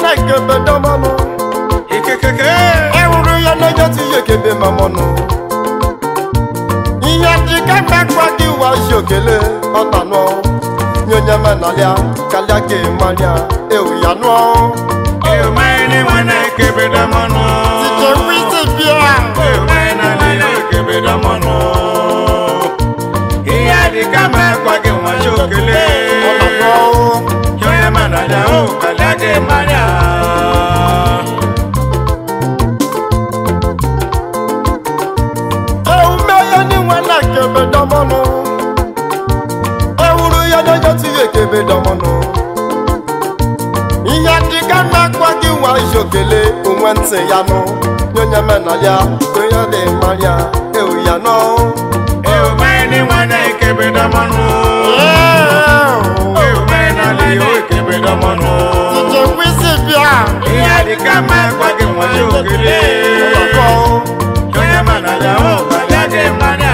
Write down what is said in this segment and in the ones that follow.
nwanne kebe dọmọnụ ikekeke ewuru ya n'onye tinye kebe mamọnụ ihe dị ka mmekwa gị wazi okele ọtanụ nyonye menalịa kalịa gị marịa ewu ya nụọ ewumene nwana ekebeda mọnụ tije wisi bịa ewumena lilo ekebeda mọnụ ihe adịka ma ekwa gị nwachi okele ọtanụ onye mana ya o kalịa gị mara ewume ya ni nwanne kebe dọmọnụ ewuru ya n'onye tinye kebe dọmọnụ ihe dị ka mmekwa gị wazi okele onwe ntị ya nụ nyonye menalịa onye dị marịa ewu ya nụọ ewumene nwana ekebeda mọnụ ewumena lilo ekebeda mọnụ Tije wisi bịa ihe adịka ma ekwa gị nwachi okele onye mana ya o kalịa gị mara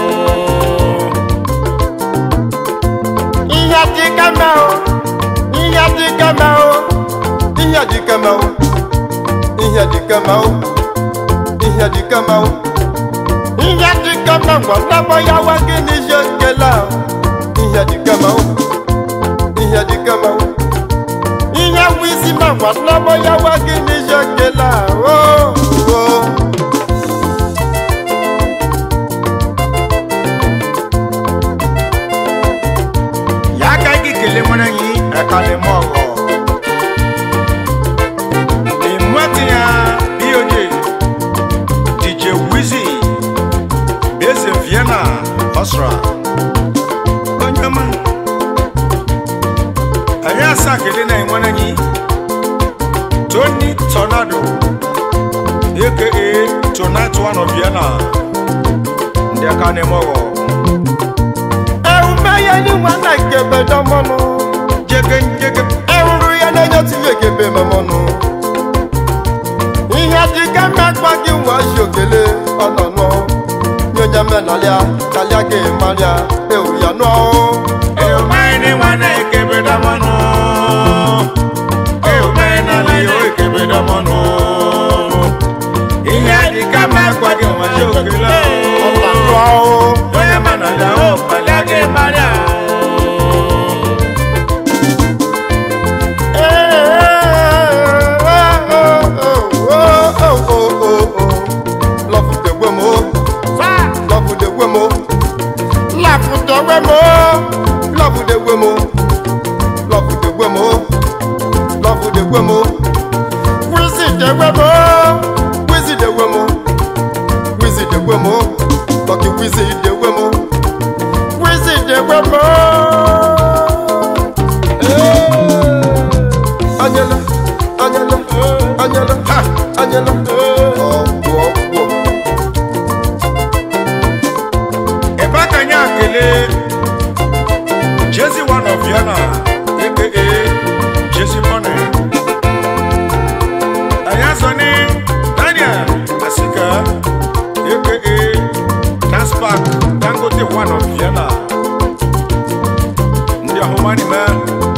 ihe dị kama o ihe dị kama o ihe dị kama o ihe dị kama o ihe dị kama o ihe dị kama gwọnabọ ya wa gị n'ihe nkele a ihe dị kama o ihe dị kama o ihe wisi ma gwọnabọ ya wa gị n'ihe nkele a o o ya aka gị kelee nwere anyị ekalịma ọgọ ịmụatị ya bioje dj wizi eze vienna ọsra onye ọma anyị asaa kelee na enwere anyị tony tornado aka tonight one of vienna ndị aka na-eme ọgọ ewume ya ni nwanne kebe dọmọnụ jege njege ewuru ya n'onye tinye kebe mamọnụ ihe dị ka mmekpa gị nwazi okele ọnọnụ nyonye menalịa kalịa gị marịa ewu ya nụọ Eumene wana ekebeda mọnụ Eumene aliyo ekebeda mọnụ Ihe adịka ma akwa gị nwachi okele ọnọnụ Onye mana ya o kpalia gị mara Love the women, love the women, love the women, love the women, love the women, love the women. Visit the women, visit the women, visit the women, lucky visit the women, visit the women. Angela, Angela, Angela, ha, Angela. Oh, whoa, whoa. Ebe aka nye akele Jezi one of Vienna aka Jezi Money Anyị azọ ni Daniel Asika aka Transpark Dangote one of Vienna Ndị ọhụmani mee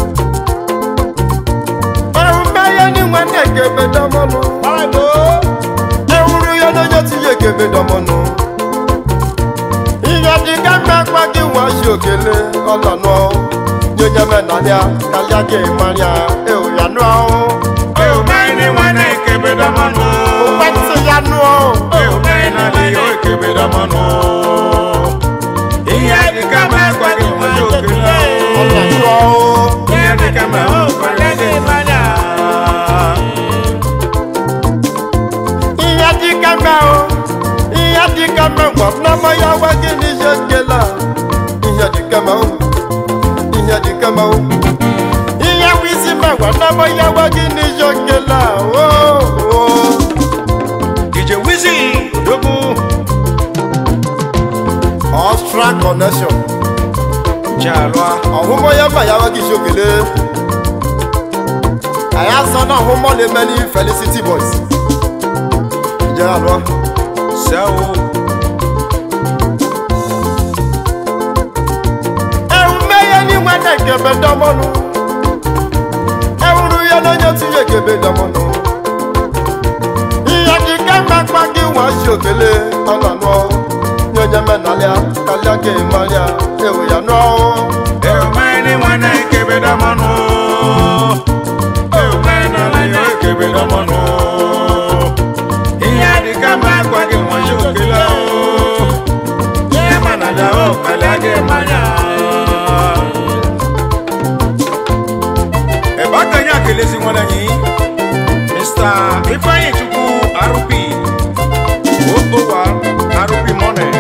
Ewume ya ni nwanne kebe dọmọnụ. Ewuru ya n'onye tinye kebe dọmọnụ. Ihe dị ka mmekpa gị nwazi okele ọnọnụ. Nyonye menalịa kalịa gị marịa ewu ya nụọ. Eumene nwana ekebeda mmanụ Ụkwentị ya nụọ. Eumene aliyo ekebeda mmanụ Ihe adịka ma akwa gị nwachi okele Ọnọnụ. Ihe dịka ma o kwere gị mara Ihe dị ka mma o. Ihe dị ka mma gwọnabọ ya wa gị n'ihe nkele a. Ihe dị ka mma o. Ihe dị ka mma o. Ihe wisi ma gwọnabọ ya wa gị n'ihe nkele a. o, o. DJ Wizzy Odogwu Austral connection. Jalwa ọ̀húnmọ́ yẹn bá yàrá kìí ṣòkèlè. àyà sọ náà ọ̀húnmọ́ lè mẹ́ ní felicity boys. ìjẹ́ àlọ́. Sẹ́wó ẹ̀rù mẹ́yẹ ní wẹ́dẹ̀ kẹ̀bẹ̀ dánmọ́nu. ẹ̀rù yẹn lóye tí yẹ kẹ̀bẹ̀ dánmọ́nu. gị manya ewu ya nụọ Eumene nwana ekebeda mmanụ Eumene alayo ekebeda mmanụ Ihe adịka mma akwa gị nwachi okele o Ihe mana da o kalịa gị mmanya Ebe aka anyị akelezi nwanne anyị Mr. Ifeanyi Chukwu RP Okowa RP Money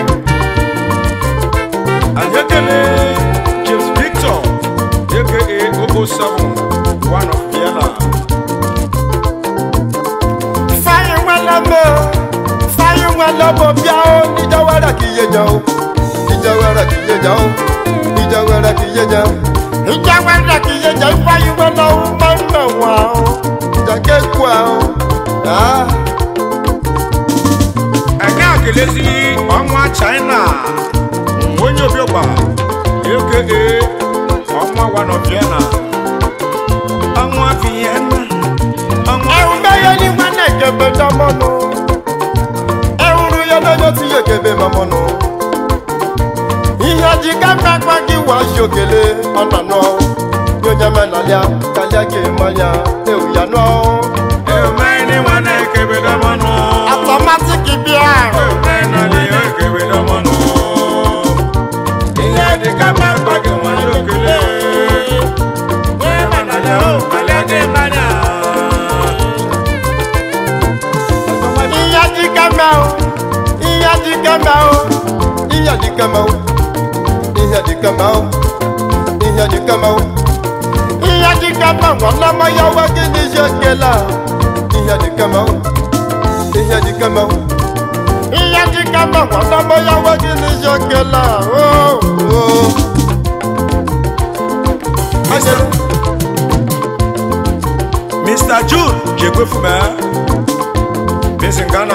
anyị ekele James Victor aka Ogo 7 one of Vienna fáyín wọn lọmọ fáyín wọn lọmọ bíá ó ìjọwọ́rẹ́ kì í yé jẹ o ìjọwọ́rẹ́ kì í yé jẹ o ìjọwọ́rẹ́ kì í yé jẹ ìjọwọ́rẹ́ kì í yé jẹ fáyín wọn lọ́wọ́ máa ń nà wọ́n o ìjàkẹ́ kú ẹ o. Ah. anyị akelezi ọnwa China onye obiọgba aka ọnwa one of Vienna ọnwa Vienna ọnwa ẹ̀hún bẹ́yẹ ní wọn náà kẹfẹ́ dánmọ́nù ẹ̀hún ru yẹn lọ́jọ́ tí yẹ kẹfẹ́ mọ́mọ́nù ihe ji kápẹ́ pàkí wà ṣòkèlè ọ̀nà náà yóò nyẹ́ mẹ́nàlíà kálíà kì í mọ́líà ewu yà náà Eumene nwana ekebeda mmanụ automatic bíà Eumene alayo ekebeda mmanụ Ihe adịka mma akwa gị nwachi okele Ihe mana da o kalịa gị mmanya ihe ji kẹ́mẹ́ o ihe ji kẹ́mẹ́ o ihe ji kẹ́mẹ́ o ihe ji kẹ́mẹ́ o ihe ji kẹ́mẹ́ o ihe ji kẹ́mẹ́ wọn lọ́mọ yàwó kí ni ṣe kẹlẹ́ ihe ji kẹ́mẹ́ o ihe ji kẹ́mẹ́ o ihe ji kẹ́mẹ́ wọn lọ́mọ yàwó kí ni ṣe kẹlẹ́ o. Ayẹlẹ. Mr. June Jekwefume Bisi Ghana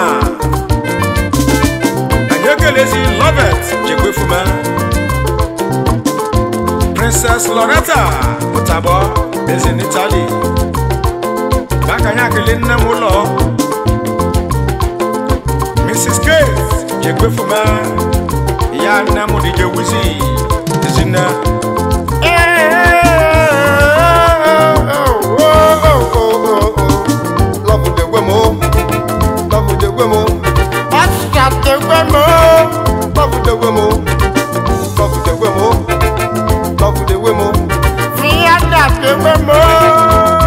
Anyị ekelezi Lovet Jekwefume Princess Loretta Mutabo Bisi n'Italy Baka anyị akele nne m ụlọ Mrs. Kate Jekwefume Ya nne m DJ Wizzy Ezinne Love the women, love the women. Extra the women, love the women, love the women, love the women. Fiat the women.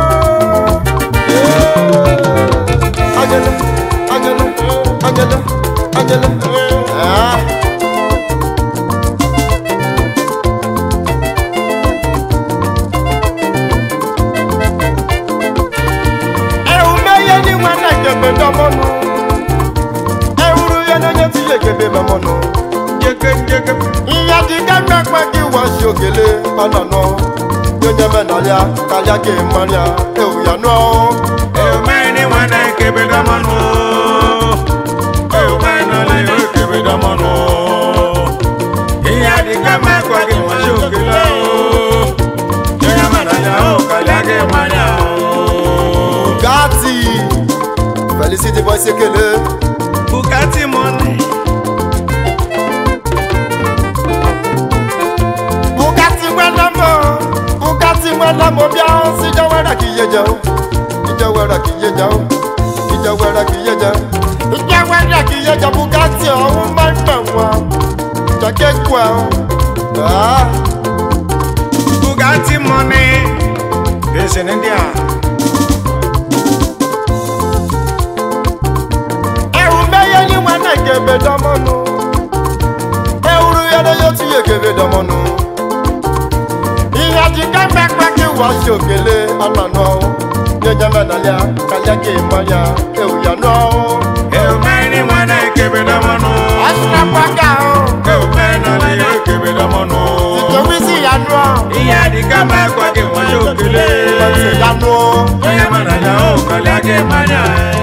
Angela, Angela, Angela, Angela. Ah. ẹ̀hún mẹ́yẹ ní wọn náà kẹfẹ́ dánmọ́nù ẹ̀hún ru yẹn náà yẹn ti yẹ kẹfẹ́ mọ́mọ́nù. Jeke Jeke ìyá ti kẹ́gbẹ́ pẹ́ kí wọ́n ṣe òkèlè ọ̀nà náà yóò yẹ mẹ́nàlíà kálíà kì í mọ́ríà ẹ̀hún yà náà. Eumene nwana ekebeda mmanụ Eumene alayo ekebeda mmanụ Ihe adịka mma akwa gị nwachi okele o Onye mara ya o kalịa gị mmanya o gàtì felicity boy sekele Bugatti money bugatti wẹ́lẹ́mọ̀ bugatti wẹ́lẹ́mọ̀ bí a ń síjọ́ wẹ́rẹ́ kì í yé jẹun ìjẹ́ wẹ́rẹ́ kì í yé jẹun ìjẹ́ wẹ́rẹ́ kì í yé jẹun ìjẹ́ wẹ́rẹ́ kì í yé jẹun bugatti ọ̀hún máa ń nà wọ́n jẹ́kẹ́ kú ẹ̀ ọ́. Bugatti money Bisi n'India ẹ̀rù mẹ́yẹ ní wọn náà kẹfẹ́ dánmọ́nù ẹ̀rù yẹn náà yóò tún yẹ kẹfẹ́ dánmọ́nù ìyá ti kẹ́gbẹ́ pẹ́ kí wọ́n ṣe òkèlè ọ̀nà náà yẹjẹ mẹ́nàlíà kálíà kì í mọ́ríà ẹ̀rù yà náà. Eumene nwana ekebeda mmanụ ọ̀sùnà pàgà ó Eumene alayo ekebeda mmanụ ìtòwí sí ìyanu ọ̀ Ihe adịka mma akwa gị nwachi okele ọ̀sùn ìyanu ó. onye mara ya o kalịa gị mmanya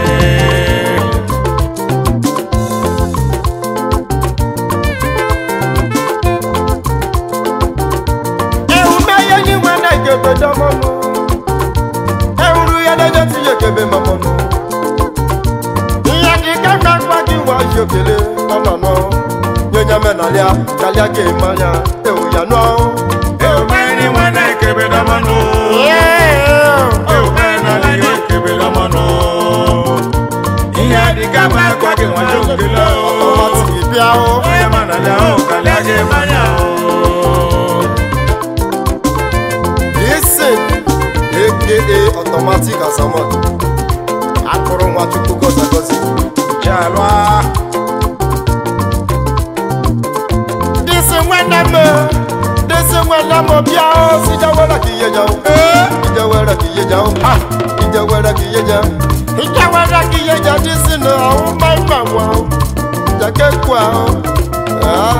ẹ̀rù mẹ́yẹ ní wọn náà kẹfẹ́ dánmọ́nù ẹ̀rù yẹn náà yóò tún yẹ kẹfẹ́ mọ́mọ́nù. ìyá ti kẹ́gbẹ́ pẹ́ kí wọ́n ṣe òkèlè ọ̀nà náà yẹjẹ mẹ́nà kalia kalia ke manya e o ya no Eumeni mwana ekebeda mano. Eumeni ali ekebeda mano. Ihe adịka ma akwa gị nwa jokelo. ọmọ ti bia o Onye ma na ya o kalịa gị manya o. listen aka automatic asamot akụrụ nwa chukwu gọzi gọzi Jalwa. disi nwene m disi nwene m bịa o sijawere ka ihe jawo ijawere ka ihe jawo ijawere ka ihe jawo ijawere ka ihe jawo disi na ọhụ mma mma nwa o jakekwu ahụ ah.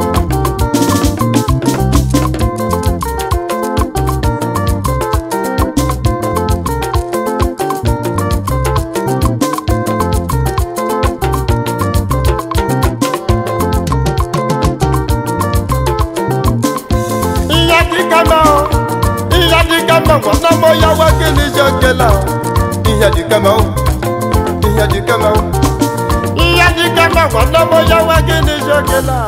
ihe dịka na ihe dịka na nwana m ya nwa gịnị je kela ihe dịka na ihe dịka na ihe dịka na nwana m ya nwa gịnị je kela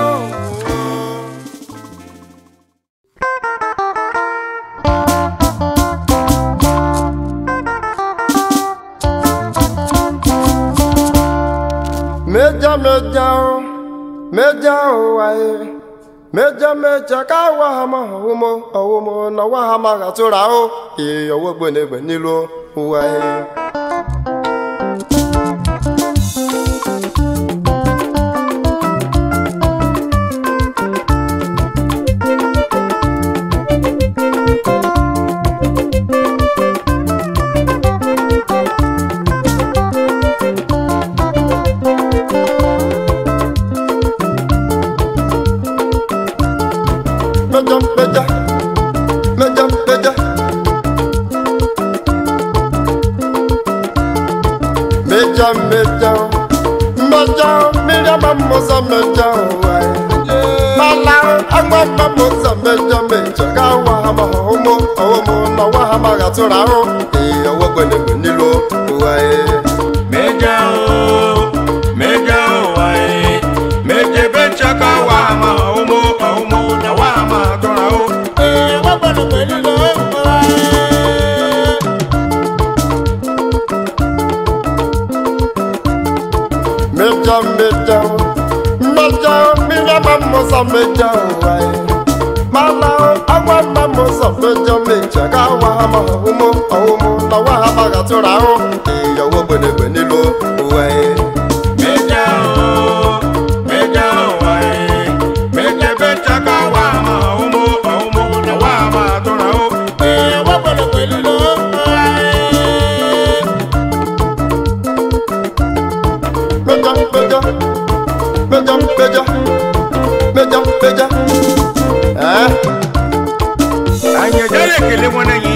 meja meja o meja o waye meja meja ka wa ha ma ọwụmọ ọwụmọ na wa ha ma gatụra o ee ọwọ gbenegbe n'ilu waye meja meja meja meja meja meja meja meja mamosa meja waye mala agba mamosa meja meja ka wa ha ma ọwụmọ ọwụmọ na wa ha ma gatụra o ee ọwọ gbenegbe n'ilu waye. Meja o, meja o wae. Meje becha ka wa ma omo omo na wa ma tora o. Eh, wa gbọ́dọ̀ pẹ̀lú lo wae. meja meja meja mina mamosa meja wae mala agwa mamosa meja meja ka wa ha ma ọwụmọ ọwụmọ na wa ha ma gatụra o ee ọwọ gbenegbe n'ilu wae. Meja o, meja o wae. Meje becha ka wa ma omo omo na wa ma tora o. Eh, wa gbọ́dọ̀ pẹ̀lú lo wae. meja meja meja meja meja meja eh anyị ejere ekele nwanne anyị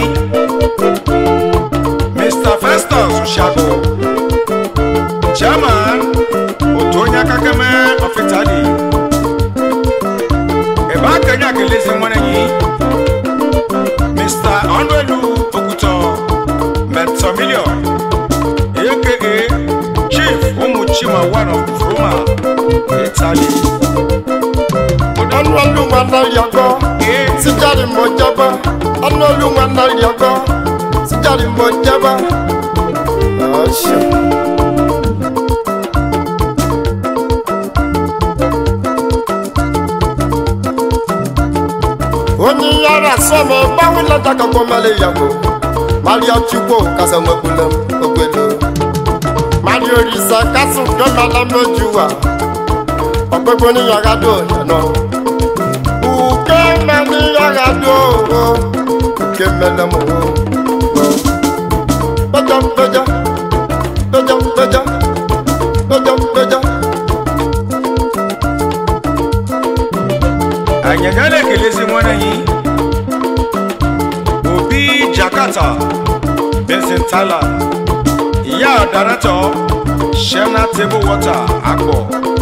mr festus shago chairman otu onye aka keme of italy ebe akenye akelezi nwanne anyị mr ọnụelu okwutọ metomilion aka chief ụmụ chima one of roma italy ọnụ ọlụ nwanne yọgọ sijari mo jaba ọnụ ọlụ nwanne yọgọ sijari mo jaba ọṣù. onye yara sọmọ gbanwe lọjà kankan mẹlẹ yàgò mario chukwu kasa nwekwule m ogbelo mario risa kasu gbẹmọlá méjì wà ọgbẹgbẹ oníyàrá dò yànnà uke mẹni yàrá dò o uke mẹlẹ mọ o pẹjọ pẹjọ pẹjọ pẹjọ pẹjọ pẹjọ. anyị agaghị ekelezi nwanne anyị obi jakarta benson tyler ya daratọ shena table water akpọ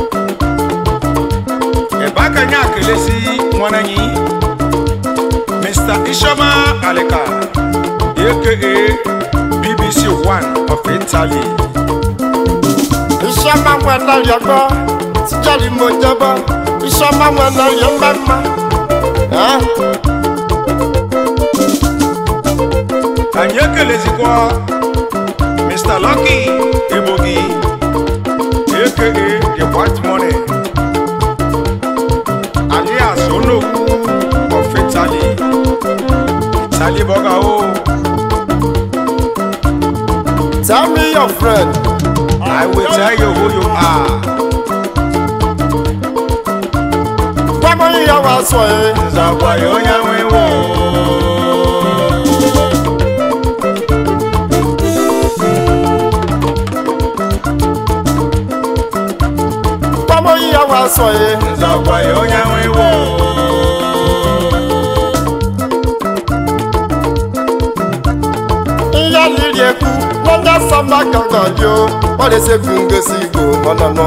ebe aka anyị akelezi nwanne anyị mr ishoma alika aka bbc one of italy iṣẹ́ máa ń wẹ̀ náà yọgbọ́ tíjàlí mo jẹ́bọ́ Chioma nwana ya mma mma Ah, anyị ekelezikwa mr lucky egbogi aka the white money alias onokwu of italy italy burger o Tell me your friend i will tell you who you are Gbọ́mọ yíya wa sọ ẹ́ nzakwa ya onye nwewo Gbọ́mọ yíya wa sọ ẹ́ nzakwa ya onye nwewo Ihe liri ekwu n'onye sọma gangan dị o Ọ na-esekwu ngosi igbo ọnọnọ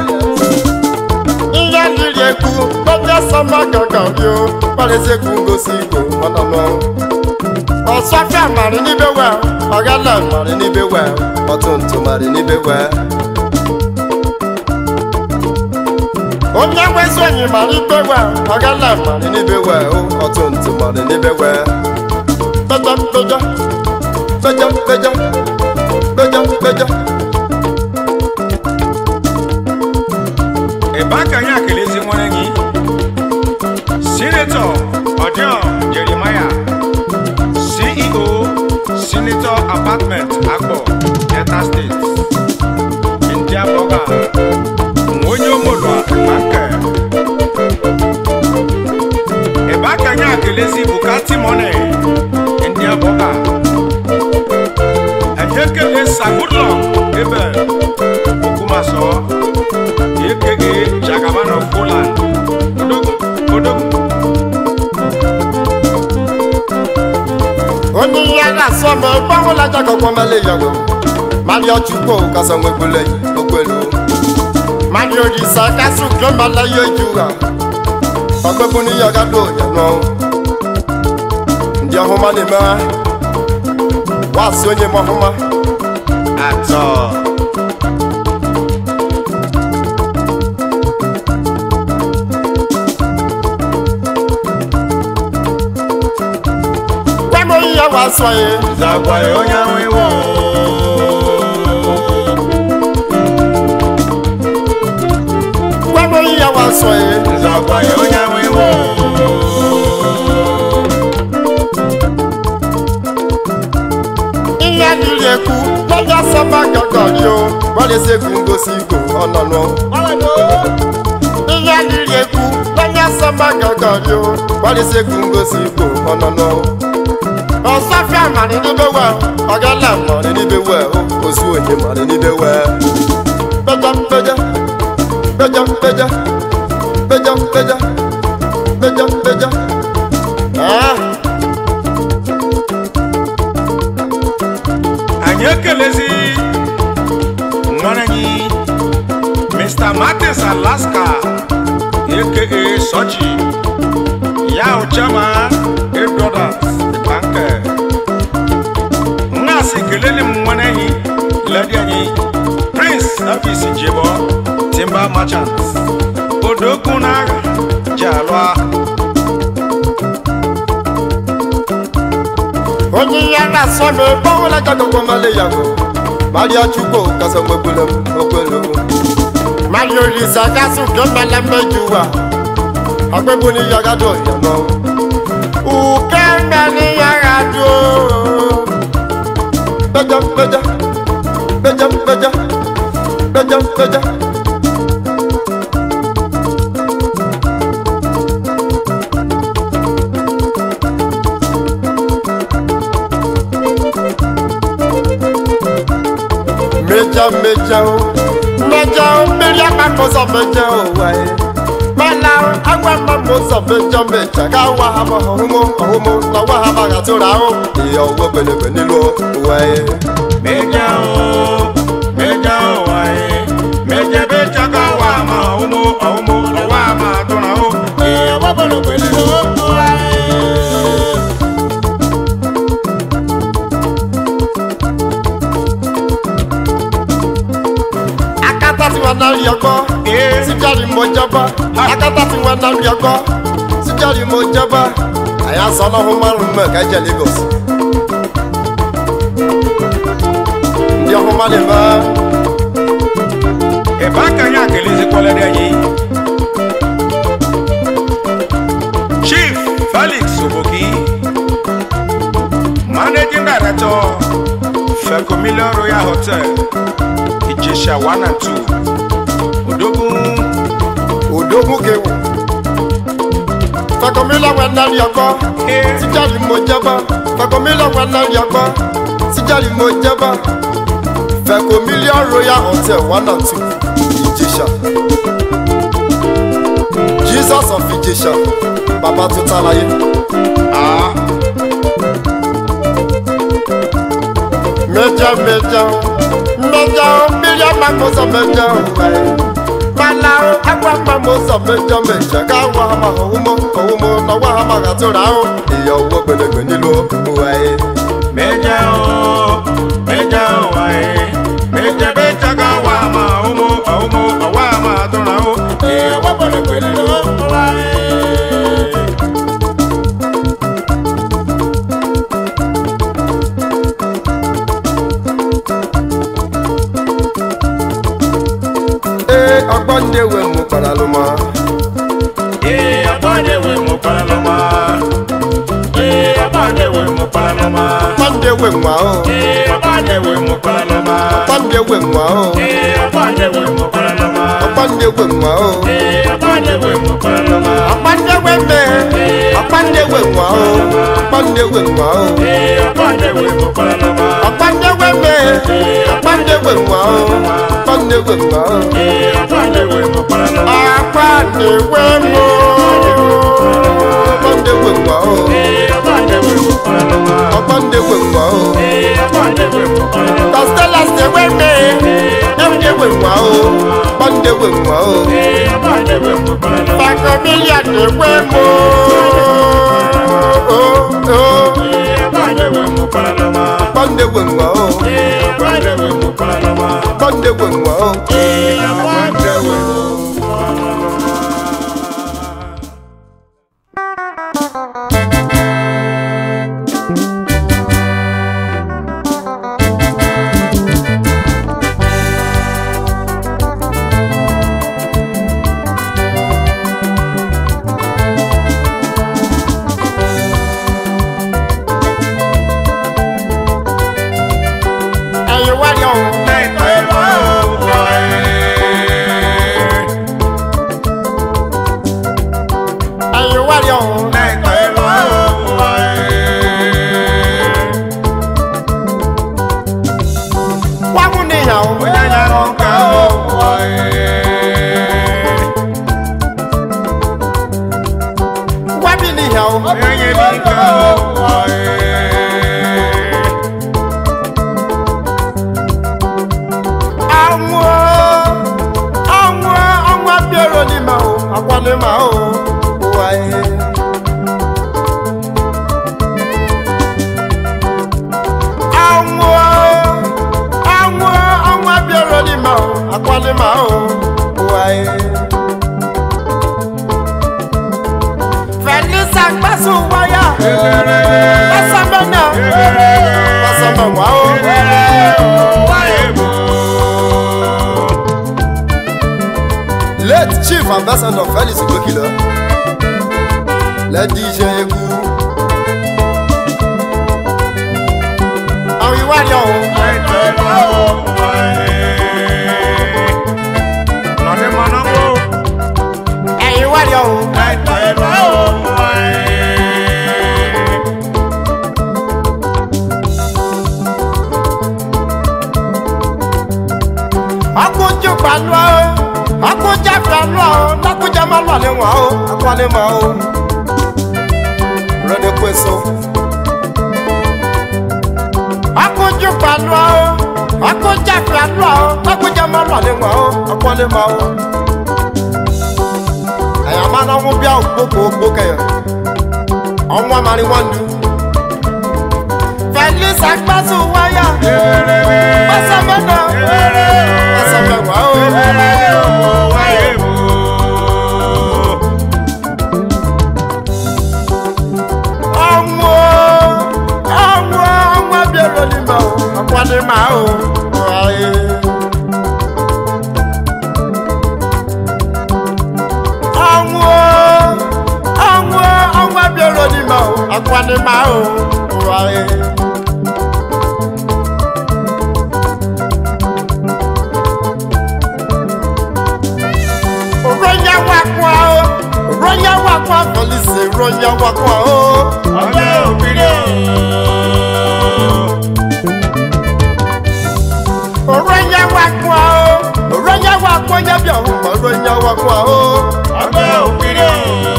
Ihe liri ekwu n'onye sọma gangan dị o Ọ na-esekwu ngosi igbo ọnọnọ Ọsọfịa mara n'ibe wee Ọgala mara n'ibe wee Ọtụntụ mara n'ibe wee onye nwezi onyi mara ibe wee Ọgala mara n'ibe wee Ọtụntụ mara n'ibe wee Pẹjọ pẹjọ pẹjọ pẹjọ pẹjọ pẹjọ ebe aka anyị akelezi nwere gị sinetọ ọdịọ jeremaya ceo senator apartment akpọ delta steeti india bọga onye omolua nke ebe aka anyị akelezi bukati mone india bọga anyị ekele sagudlọ ebe okumaso aka Jagaban of Poland. Odogu, Odogu. onye ihe a na-asọ ma ebe ọhụla jakọkwa mele yago mali ọchukwu kasa nwegbule ogbelu mali orisa kasu glomala ya ejuwa ọgbẹbụ n'ihe ọgado ya nọ ndị ọhụma na-eme wasị onye m ọhụma atọ gwa m onye ya wasọ ya Zagwa ya onye ahụ iwu. gwa m onye ya wasọ ya Zagwa ya onye ahụ iwu. ihe dịrị ekwu n'onye asọmpa gọgọrị o gbalịsekwu ngosi igbo ọnọnụ ihe dịrị ekwu n'onye asọmpa gọgọrị o gbalịsekwu ngosi igbo ọnọnụ ọsọfịa mara n'ibe we ọgala mara n'ibe we ozu onye mara n'ibe we pejọ pejọ pejọ pejọ pejọ pejọ pejọ pejọ ah Anyị ekelezi nwanne anyị Mr. Martins Alaska aka Sochi ya uchama eight brothers banke nnaasị kelele m nwanne anyị ledi anyị Prince Elvis Jebo Timber Merchants odogwu n'agha ji alụ agha onye ihe a na-asọ ma ebe ọbụla jagọgwọ mali ya bụ maria chukwu kasa nwegbule m okwelu maria olisa kasị nke mmele mmeju ụwa ọgbegbu n'ihe ọgado ya nọ uke mbe n'ihe ọgado pejọ pejọ pejọ pejọ pejọ pejọ mejọ mejọ mejọ mmiri agbamụzọ mejọ ụwa ya mana agwa mmamụzọ mejọ mecha ga awa ha ma ọhụmụ ọhụmụ na ọwa ha ma gatụrụ ahụ ihe ọgwụ gbenegbe n'ilu ụwa ya meja o meja o wae meja be chaka wa ma umu umu wa ma tuna o e wa bolo kwele o wae akata tí wọn náà rí ọgbọ e síjáde mọjọba akata tata ti wọn na bia kọ sijari mo jẹba àyà sọ lọhùn márùn mọ ká jẹ lagos ndị ọhụma lè bá Eba kanya kelezi kwale de yi. Chief Felix Oboki, Managing Director, Fecomilio Royal Hotel, Ijesha 1 and 2, Odogun, òdògún kéwù fẹkọmílà wọn na bia kọ Eh. sijari mo jẹba fẹkọmílà wọn na bia kọ sijari mo jẹba fẹkọmílà royal hotel one and two ìjẹsà jesus of ìjẹsà bàbá tó tá láyé. Ah, Meja meja meja miria makosa meja wae Malao agwa mamosa meja meja Kawa hama houmo houmo na wa hama gatura o Iya uwo gbedegbe nílò wae Meja o, Meja o wae, Meja becha ka wa ma omo, omo, wa ma tona o, e wa bole kwele lo wae. Ee ọgbọ́n ní ewe mú padà ló mọ́ Ee, abanyewe mo palaloma. Ee, abanyewe mo palaloma. Ọgbọ́n ní ewe mú ahọ́ Ee, abanyewe mo palaloma. Ọgbọ́n ní ewe mú ahọ́ Ee, abanyewe mo palaloma. Ọgbọ́n ní ewe mú ahọ́ Ee, abanyewe mo palaloma. Ọgbọ́n ní ewe mẹ́ Ọgbọ́n ní ewe mú ahọ́ Ọgbọ́n ní ewe mú ahọ́ Ee, abanyewe mo palaloma. Ọgbọ́n ní ewe mẹ́ Ọgbọ́n ní ewe mú ahọ́ Ọgbọ́n ní ewe mú ahọ́ Ee, abanyewe mo palaloma. Akpaniwe mo, ọgbọ́ndewe nwa o, Ee, abanyewe mo palaloma. ọgbọ́ndewe nwa o. Ee, abanyewe mo palaloma. Costellas dewe me, ẹ̀wùdewe nwa o, ọgbọ́ndewe nwa o. Ee, abanyewe mo palaloma. Fakomilia dewe mo, o, o, Ee, abanyewe mo palaloma. ọgbọ́ndewe nwa o, Ee, abanyewe mo palaloma. ọgbọ́ndewe nwa o. Ee, abanyewe mo palaloma. Ẹ̀yin wáyé o, ẹ̀yin wáyé o, wáwú níyàwó. Wábí níyàwó. àwọn àwọn àwọn abẹ́rẹ́ ni mà ó àpọ́nlé mà ó wáyé. àwọn àwọn àwọn abẹ́rẹ́ ni mà ó àpọ́nlé mà ó wáyé. fẹ̀lísà gbẹ́sùn wáyà gbẹ́sàn mẹ́nà gbẹ́sàn mẹ́wàá ó. late chief ambassador felix gbókìlọ lẹ́dí iṣẹ́ egwu. àwọn ìwádìí ọ̀hún ẹ̀yìn ìwádìí ọ̀hún akójú pàlú ọ́ akójà pàlú ọ́ lákójà má lọ àlẹ́ wọn ọ́ akọ́lé mọ́ ọ́ rẹ́ni kó èso. akójú pàlú ọ́ akójà pàlú ọ́ lákójà má lọ àlẹ́ wọn ọ́ akọ́lé mọ́ ọ́. ẹ̀yà máa náà wọ́n bí àwọn gbogbo gbogbo kẹyọ ọ̀wọ́n àmàlí wọn dù. felix agbásùn wáyà pásá mẹ́ta pásá mẹ́wàá ó. akwani ma o aye. ọnwụ ọnwụ ọnwụ abịara n'ime o akwani ma o aye. ronya wakwa o ronya wakwa polisi ronya wakwa o. ọjọ́ òbírí ronya wakwa o ronya wakwa ya bịa hụ ma ronya wakwa o. ọjọ́ òbírí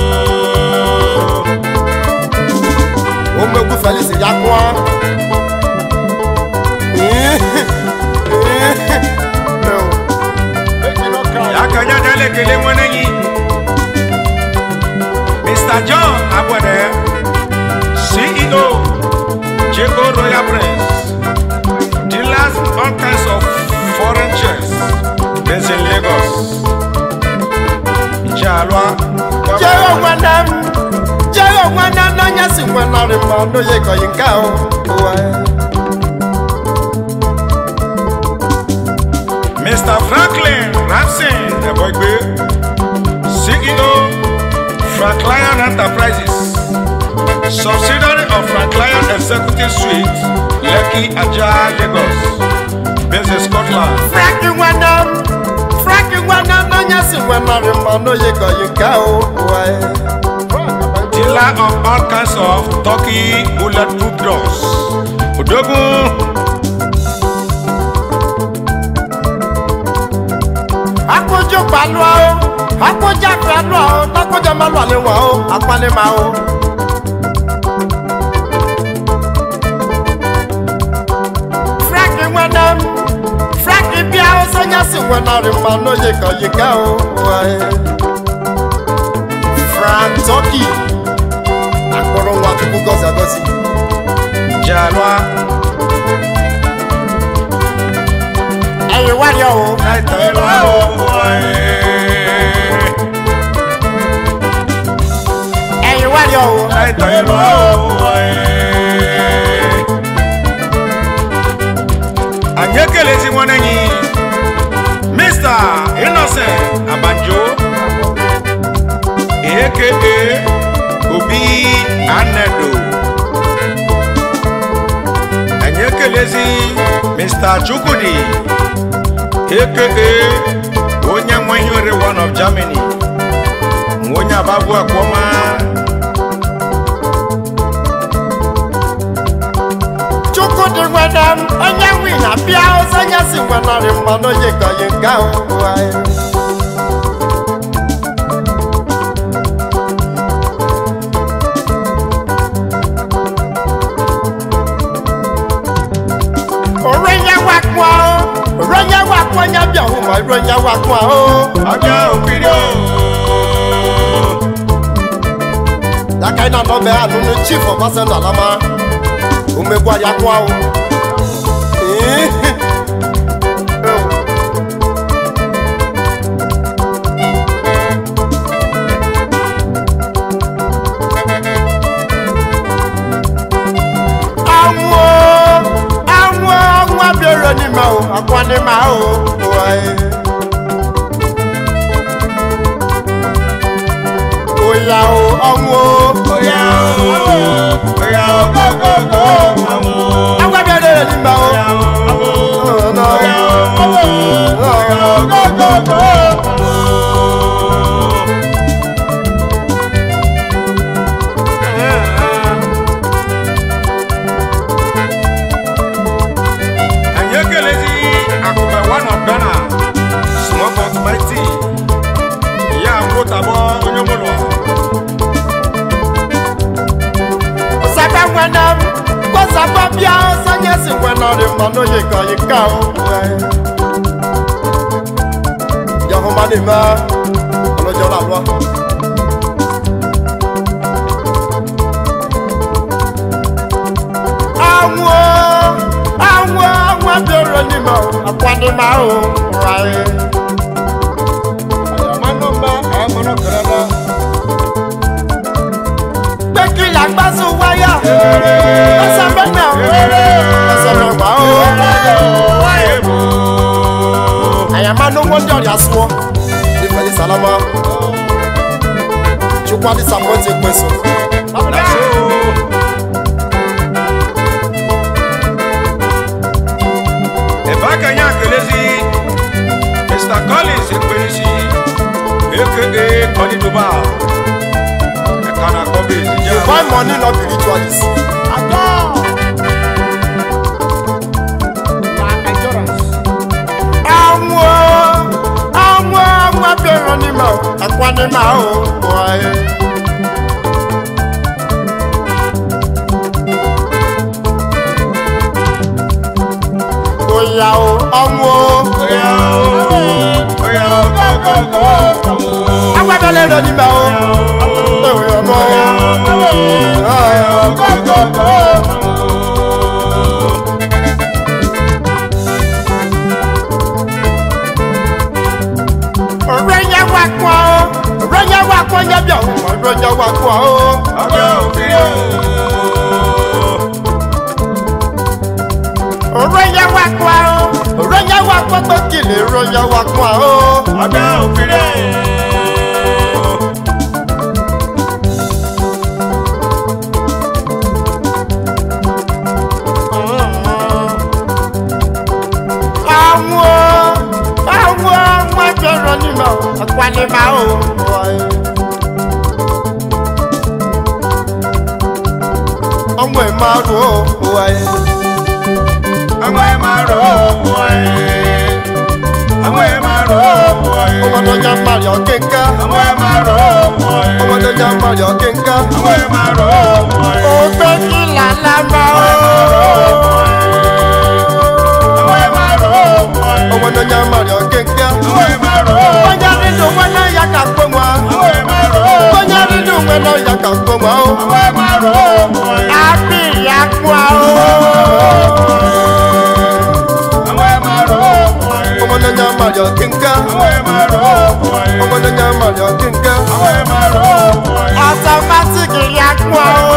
omegbu felisi ya kụọ. akanya dale kele mwananyi mr john abwade ceo jego royal prince dealers in all kinds of foreign chairs based in lagos jalwa jẹ́rọ nwanne m jẹ́rọ nwanne m n'anya si nwanarị ma n'oye kọyi nke ahụ ụwa mr franklin ramsey eboigbe ceo franklion enterprises subsidiary of franklion executive suite lekki ajah lagos based in scotland frank nwanne m frank nwanne m n'anya si nwanarị ma n'oye kọyi nke ahụ ụwa dealer of all kinds of turkey bulletproof doors odogun akójọ pàlú ọ akójọ àfẹ́lú ọ takójọ má lọ àlẹ́ wọn o apálẹ́ máa o. frank nwanne m frank bịa o sọnyá si nwanarị ma n'oye kọyi nke ahụ ụwa frank turkey akpọrọ nwa tupu gọzi agọzi. jalwa ẹ̀yin wárí ọ̀ o. ẹ̀yin wárí ọ̀ o. anyị ekelezi nwanne anyị mr innocent abanjo aka obi anedo anyị ekelezi mr chukwudi aka onye nwe ihe ore one of germany nwa onye abagbu akwọma chukwudị nwere m onye nwe na bịa ọzọnya si nwenarị mmanụ onye kọyi nke ahụ ụwa orenye wakwa o orenye wakwa onye bịa hụ ma orenye wakwa o ọjọ́ òkìrí o. yaka ị na-anọ be anụnụ chief ọbasanjọ alama omegbu ya kwa o Ee. anwụ anwụ anwụ abịara n'ime o akwa n'ime ahụ ụwa oya o ọnwụ o Oya o, oya o, go go go, awo. anwụ abịara n'ime o Oya o, awo. Oh, no. Oya o, awo. Oya o, go go go, awo. Anyị ekelezi Akụbe one of Ghana, small but mighty. Ya mụtabọ onye mụlụ. Osaka nwere m kpọsakwa bịa ọsanye si nwere ọrịa mmanụ oyi ka oyi ka o yahụma n'ime ọlọjọrọ alụọ anwụ anwụ anwụ abịara n'ime akwa n'ime ahụ anyị ayamanụma ayamanụkọrọla pé kí la gbá sún wáyà ọsàn mẹ́nà ọsàn mẹ́wàá o. ayama n'ụgbọ ndị ọrịa sụọ ifeanyi salama chukwu disappointing ekweso ebe aka anyị akelezi mr collins ekperisi aka kọdiduba ẹka na akpọ bezi jẹ buy money no be ritualist àwọn àwọn àwọn abẹ́rẹ́ ni mà ó ẹ̀kọ́ ni mà ó wọ̀ ẹ́. Oya o, ọmọ o. oya o oya o kọkọkọ Agbábẹ́lẹ́ rẹ̀ ni mà ó. Oya ọmọ o. kọkọkọ. Ọ̀rẹ́ yẹn wá pọ̀ o. Ọ̀rẹ́ yẹn wá pọ̀ yẹn bí àwọn ọ̀rẹ́ yẹn wá pọ̀ o. ọgbẹ òkè o. Ọ̀rẹ́ yẹn wá pọ̀ o. Ọ̀rẹ́ yẹn wá pọ̀ pé kìlì ọ̀rẹ́ yẹn wá pọ̀ o. ọgbẹ òkè o. àwọn àwọn àwọn ẹgbẹ̀rún ni mà ó ẹ̀kọ́ ni mà ó. ọmọ ẹ̀ máa rò ó wáyé. àwọn ẹ máa rọ ọmọ ẹ. àwọn ẹ máa rọ ọmọ ẹ. ọmọdé ọjà mari ọ̀kẹ́ńká. àwọn ẹ máa rọ ọmọ ẹ. ọmọdé ọjà mari ọ̀kẹ́ńká. àwọn ẹ máa rọ ọmọ ẹ. ògbé kí làlá máa ó. àwọn ẹ máa rọ ọmọ ẹ. ọmọdé ọjà mari ọ̀kẹ́ńká. àwọn ẹ máa rọ ọmọ ẹ. bọ́jà nínú wọn náà yà ká pé wọn. àwọn ẹ máa rọ ọmọ ẹ. bọ́jà nínú wọn náà yà ká pé wọn. àwọn ẹ máa rọ ọmọ ẹ. àbí ìyá kú a ó. àwọn ẹ máa rọ ọmọ ẹ. ọmọdé ọjà mari ọ̀kẹ́ńká. àwọn ẹ máa rọ ọmọ ẹ. ọmọdé ọjà mari ọ̀kẹ́ńká. àwọn ẹ máa rọ ọmọ ẹ. automatic ìyá kú a ó.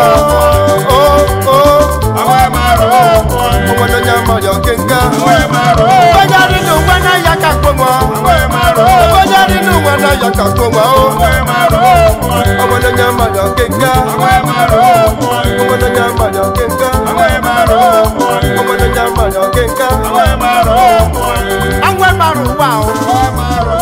àwọn ẹ máa rọ ọmọ ẹ. ọmọdé ọjà mari ọ̀kẹ́ńká. àwọn ẹ máa rọ ọmọ ẹ. bọ́jà nínú wọn náà yà ká pé wọn. àwọn ẹ máa rọ ọmọ ẹ. bọ́jà nínú wọn náà yà ká pé wọn. àwọn ẹ máa rọ ọmọ ẹ. ọmọdé ọjà mari ọ̀kẹ́ńká. àwọn ẹ máa rọ ọmọ ẹ. ọmọdé ọjà mari ọ̀kẹ́ńká. àwọn ẹ máa rọ ọmọ ẹ. ọmọdé ọjà mari ọ̀kẹ́ńká. àwọn ẹ máa rọ ọmọ ẹ. àwọn ẹ̀ máa rò wá o. àwọn ẹ máa rọ ọmọ ẹ.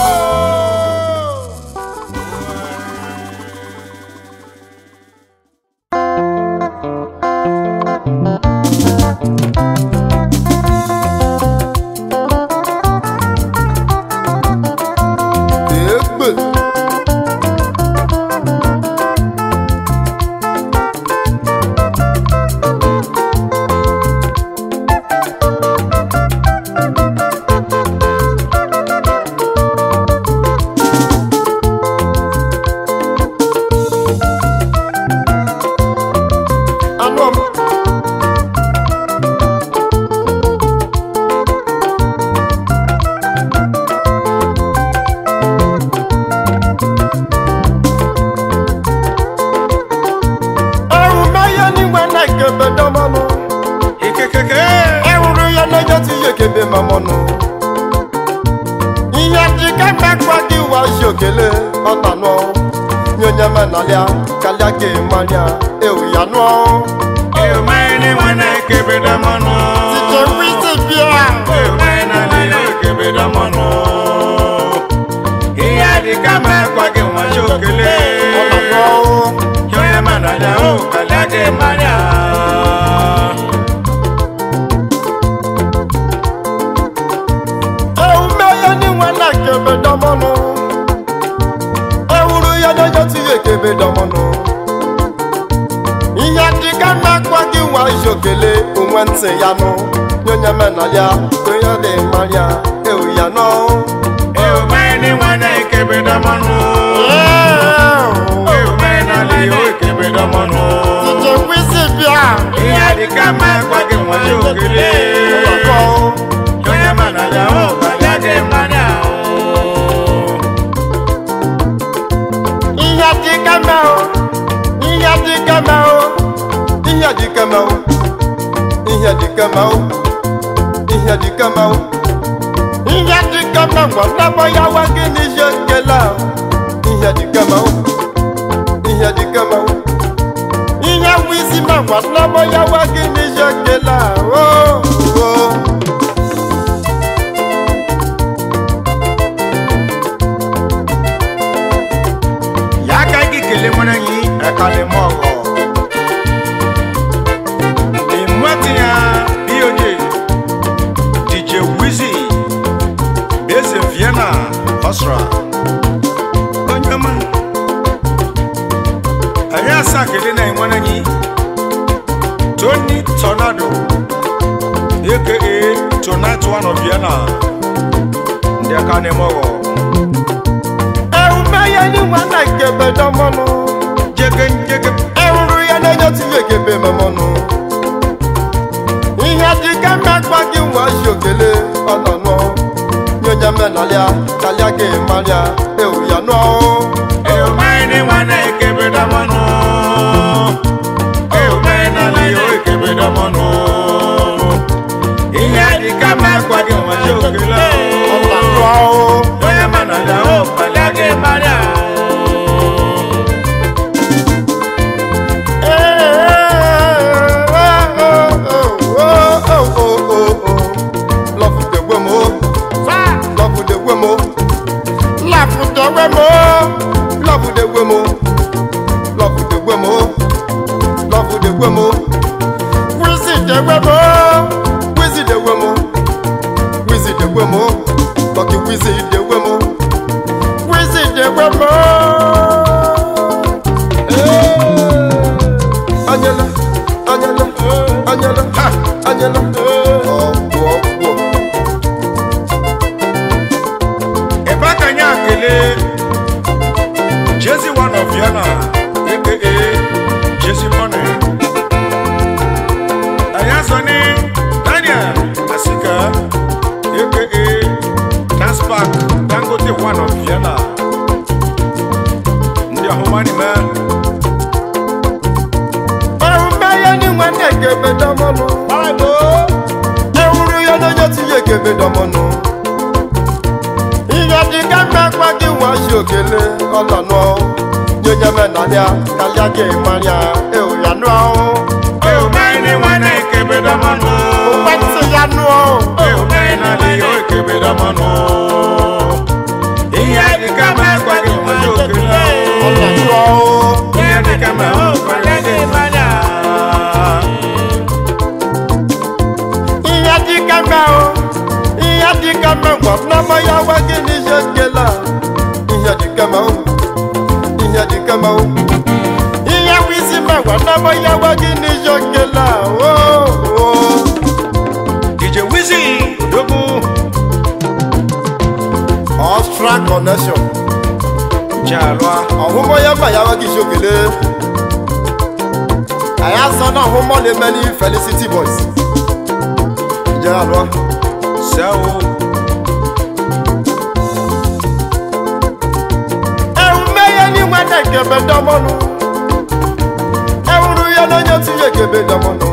èégbè. anụ ọm. ẹrù mẹ́yẹ níwẹ̀ náà kébé dánmọ́nù. Ikekeke. ẹrù yẹ lọ́jọ́ tí yẹ kébé mọ́mọ́nù. ihe dị ka mmekwa gị wa ṣòkèlè ọ̀tànù nyonye mẹ́nàlíà kálíà gé mọ́líà ewu ya nù. Ewumai ni wana ekebe damọnụ. tìjẹ́ wíṣí bíà. Ewumai na ni ekebe damọnụ. Ihe adịka ma ekwa gị nwa chokele. ọ̀tànù Yonye mana ya o kalịa gị mmanya. ewu mẹ́yẹ níwẹ̀ náà kébé dánmọ́nù. ewúro yẹ lọ́jọ́ tí yẹ kébé dánmọ́nù. ihe dị ka mmekwa gị wa ṣòkèlè onwe ntị ya nụ. nyonye mẹ́nàlíà kóyọ̀ lè mọ́líà ewu ya nù. Ewumai ni wana ekebe damọnụ. Ewumai na ni o ekebe damọnụ. tìjẹ́ wíṣí bíà. Ihe adịka ma ekwa gị nwa chokele. Yonye mana ya o kalịa gị mmanya. ihe dị ka mẹ́ o ihe dị ka mẹ́ o ihe dị ka mẹ́ o ihe dị ka mẹ́ o ihe dị kama o ihe dị kama ngwa nnabọ ya wa gị n'ihe nkele a ihe dị kama o ihe dị kama o ihe wụ isi ma ngwa nnabọ ya wa gị n'ihe nkele a o o ya aka gị kelee nwere anyị ekalịma ọgọ ịmụatị ya bioje dj wizi eze vienna ọsra onye ọma anyị asaa kelee na enwere anyị tony tornado aka tonight one of vienna ndị aka na-eme ọgọ ehumeye ni nwana nkebe dọmọnụ jege njege ehuru ya n'enye tinye ekebe memọnụ ihe dị ka mmekpa gị nwa shi okele ọnọnụ nyonya menalịa kalịa gị marịa ewu ya nụọ Eumaini wana ekebeda mano Eumaina liyo ekebeda mano Ihe dị ka makwa gị nwa jokela ọnọnụ Onye mana da o pala gị mara Love the women, love the women, love the women, love the women, love the women, love the women. Visit the women, visit the women, visit the women, lucky visit the women, visit the women. Anyala, anyala, anyala, ha, anyala. Ọgwụ ọgwụ. Ebe aka nye akele Jezi one of Vienna aka Jezi Money Anyị azọ ni Daniel Asika aka Transpark Dangote one of Vienna Ndị ọhụmanị mee Ehumeye ni nwanne ekebe dọmọnụ. Ewuru ya n'onye tinye ekebe dọmọnụ. Ihe dị ka mmekpa gị nwa shi okele ọnọnụ. Nyonya menalịa kalịa gị marịa ewu ya nụọ. Eumaini nwanne ekebe damanụ Ụkwentị ya nụọ. Eumaina liyo ekebe damanụ Ihe dị ka makwa gị nwaje okele Ọnọnụ. Ihe dị ka ma o kwale gị manya Ihe dị ka mma o. Ihe dị ka mma ngwa nnama ya wa gị n'ihe nkele a. Ihe dị ka mma o. Ihe dị ka mma o. Ihe bụ isi mma ngwa nnama ya wa gị n'ihe nkele a. O, o. DJ Wizzy Dogu Austral connection. Jalwa Ọhụmọ ya mma ya wa gị isi okele. Anyị asọ na ọhụmọ na-eme ní Felicity Boys. Ije alụọ. Sewo Ehumeye ni nwanne nkebe dọmọnụ. Ewuru ya n'onye tinye ekebe dọmọnụ.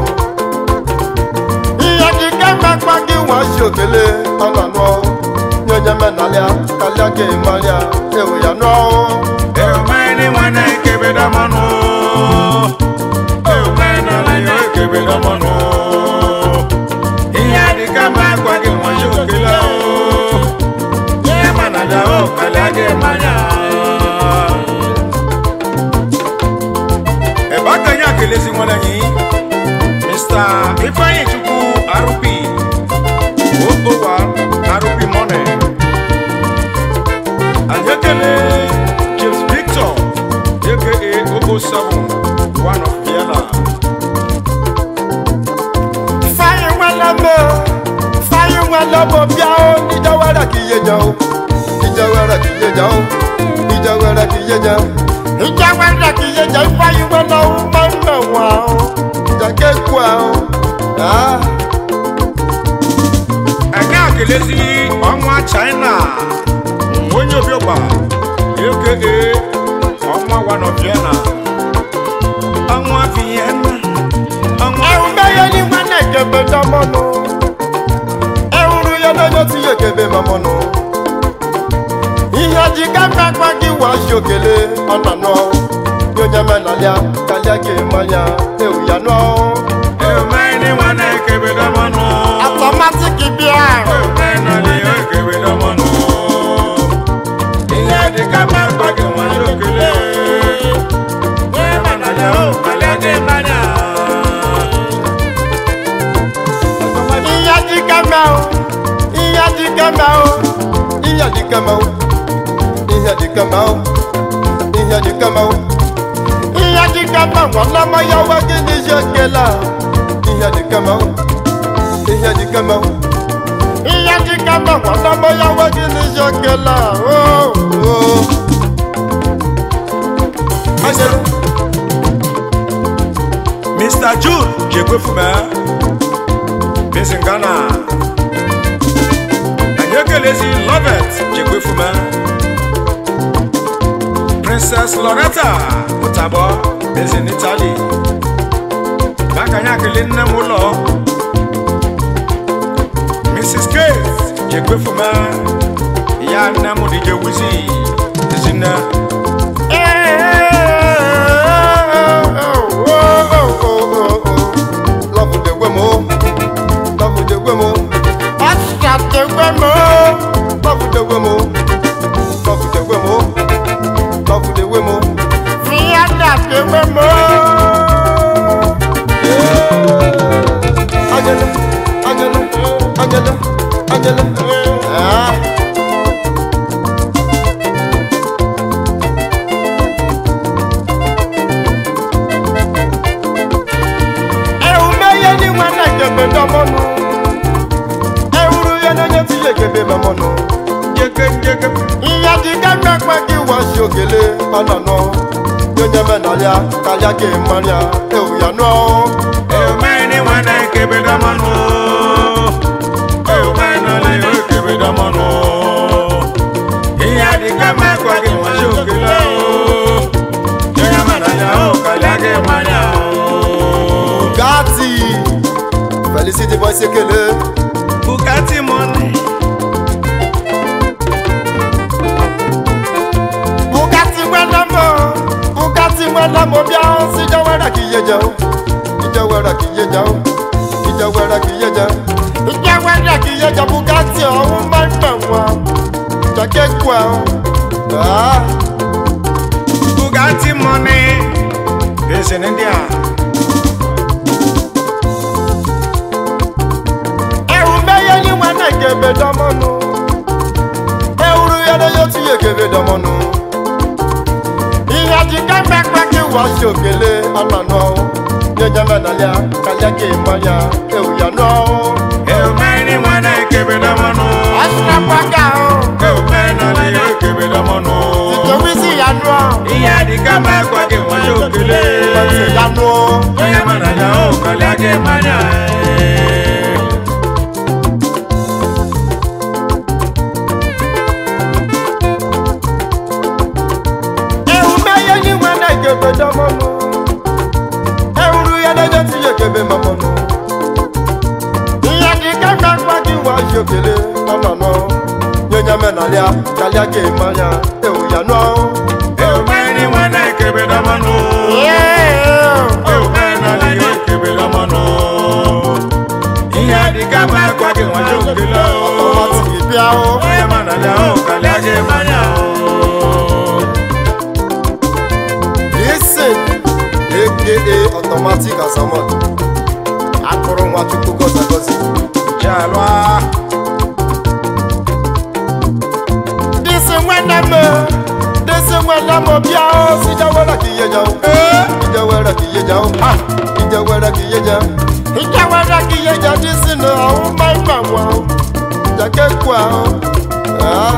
Ihe dị ka mmekpa gị nwa shi okele ọnọnụ. Nyonye menalịa kalịa gị marịa ewu ya nụọ. Eumaini nwanne ekebe damanụ Eumaina liyo ekebe damanụ Ihe dị ka makwa gị nwaje okele Ihe mana da o kwale gị manya Ebe aka anyị akelezi nwanne anyị Mr. Ifeanyi Chukwu RP Okowa RP Money anyị ekele James Victor aka Ogo 7 one of Vienna Fáyé nwere mbe, fáyé nwere mbe bịa o, ije were ka ihe je o. Ije were ka ihe je o. Ije were ka ihe je. Ije were ka ihe je, fáyé nwere ụmụ nne nwa o. Ije ka ekwu o. Ah, anyị akelezi ọnwa China onye obiọgba aka ọnwa one of Vienna ọnwa Vienna ọnwa ehumeye ni nwanne kebe dọmọnụ. okele ọ na nọ nye onye menalịa kalịa ga-emanya ewu ya nọ Eumeni nwana ekebedo mọnụ. atọmatik bịa Eumeni ekebedo mọnụ. Ihe dịka mmakpa gị nwanyị okele. Onye mana ya o, kalịa gị mmanya. ihe dịka mehụ ihe dịka mehụ ihe dịka mehụ ihe dịka mehụ ihe dịka mehụ ihe dịka mehụ ọlọmọ ya nwa gị n'isi okele a ihe dịka mehụ ihe dịka mehụ ihe dịka mehụ ọlọmọ ya nwa gị n'isi okele a oo oo Ajele. Mr. June Jekwefume Miss Ghana anyị ekelezi Lovet Jekwefume Princess Loretta Mutabo Miss in Italy maka anyị akele nne m ụlọ Mrs. Kate Jekwefume ya nne m DJ Wizzy ezinne Love the women, love the women. Extra the women, love the women, love the women, love the women. Fiat the women. Angela, Angela, Angela, Angela. Ah. Ewume ye ni nwana kebe dọmọnụ. Ewuru ye n'onye ti ye kebe dọmọnụ. Jeke jeke Ihe dị ka mmekpe gị wasi ogele ọnọnọ. Nyonye menalịa kalịa gị mmarịa ewu ya nọ. Eumeni nwana ekebedo mọnụ. Eumeni ekebedo mọnụ. Ihe adịka mmakwa gị nwanyị okele o. Onye mara ya o, kalịa gị mmanya o. Gati Felicity boy sekele. Bugatti money. Bugatti nwere mọ. Bugatti nwere mọ bịa si jawara ka iye jẹun. Ijawara ka iye jẹun. Ijawara ka iye jẹun. Ijawara ka iye jẹun Bugatti ọ̀hún máa ń nà wọ́n. Jàkẹ́ kú ẹ̀ ọ́. Ah. Bugatti money. Bẹ́sẹ̀ ní díà. Ẹ̀rù mẹ́yẹ ní wọn náà kébé dánmọ́nu. Ẹ̀rù yẹlẹ yóò tún yẹ kébé dánmọ́nu. Ìyá ti ká pẹ́pẹ́ kí wọ́n ṣe òkèlè ọ̀nàna. Nyẹ́nyẹ́ mẹ́nàlíà kálíà kì í mọ́líà ẹ̀rù yànà. Eumeni nwana ekebedo mọnụ. Ọ̀ṣun pàgà o. Eumeni ekebedo mọnụ. Ìjọba sí ìyanu ọ̀. Ihe adịka mmakwa gị nwanyị okele. Ọ̀ṣun ìyanu o. Onye mara ya o, kalịa gị mmanya Ẹ̀rù mẹ́yẹ ní wọn náà kébé dánmọ́nu. Ẹ̀rù yẹlẹ yóò tún yẹ kébé mọ́mọ́nu. Ìyá ti ká pẹ́pẹ́ kí wọ́n ṣe òkèlè ọ̀nàna. Nyẹ́nyẹ́ mẹ́nàlíà kálíà kì í mọ́líà ẹ̀rù yànà. Eumeni nwana ekebedo mọnụ. Eumeni ekebedo mọnụ. Ihe adịka mmakwa gị nwanyị okele o. Ọtí bíá o. Onye mara ya o, kalịa gị mmanya o. Listen, aka automatic asamot. Akụrụ nwa Chukwu gọzi agọzi. Jalwa. Disi nwene m, disi nwene m bịa o. Ijawara ka iye jaw. Ijawara ka iye jaw. Ijawara ka iye jaw. Ijawara ka iye jaw disi na ọhụ mma mma nwa o. Jake kwa o. Ah.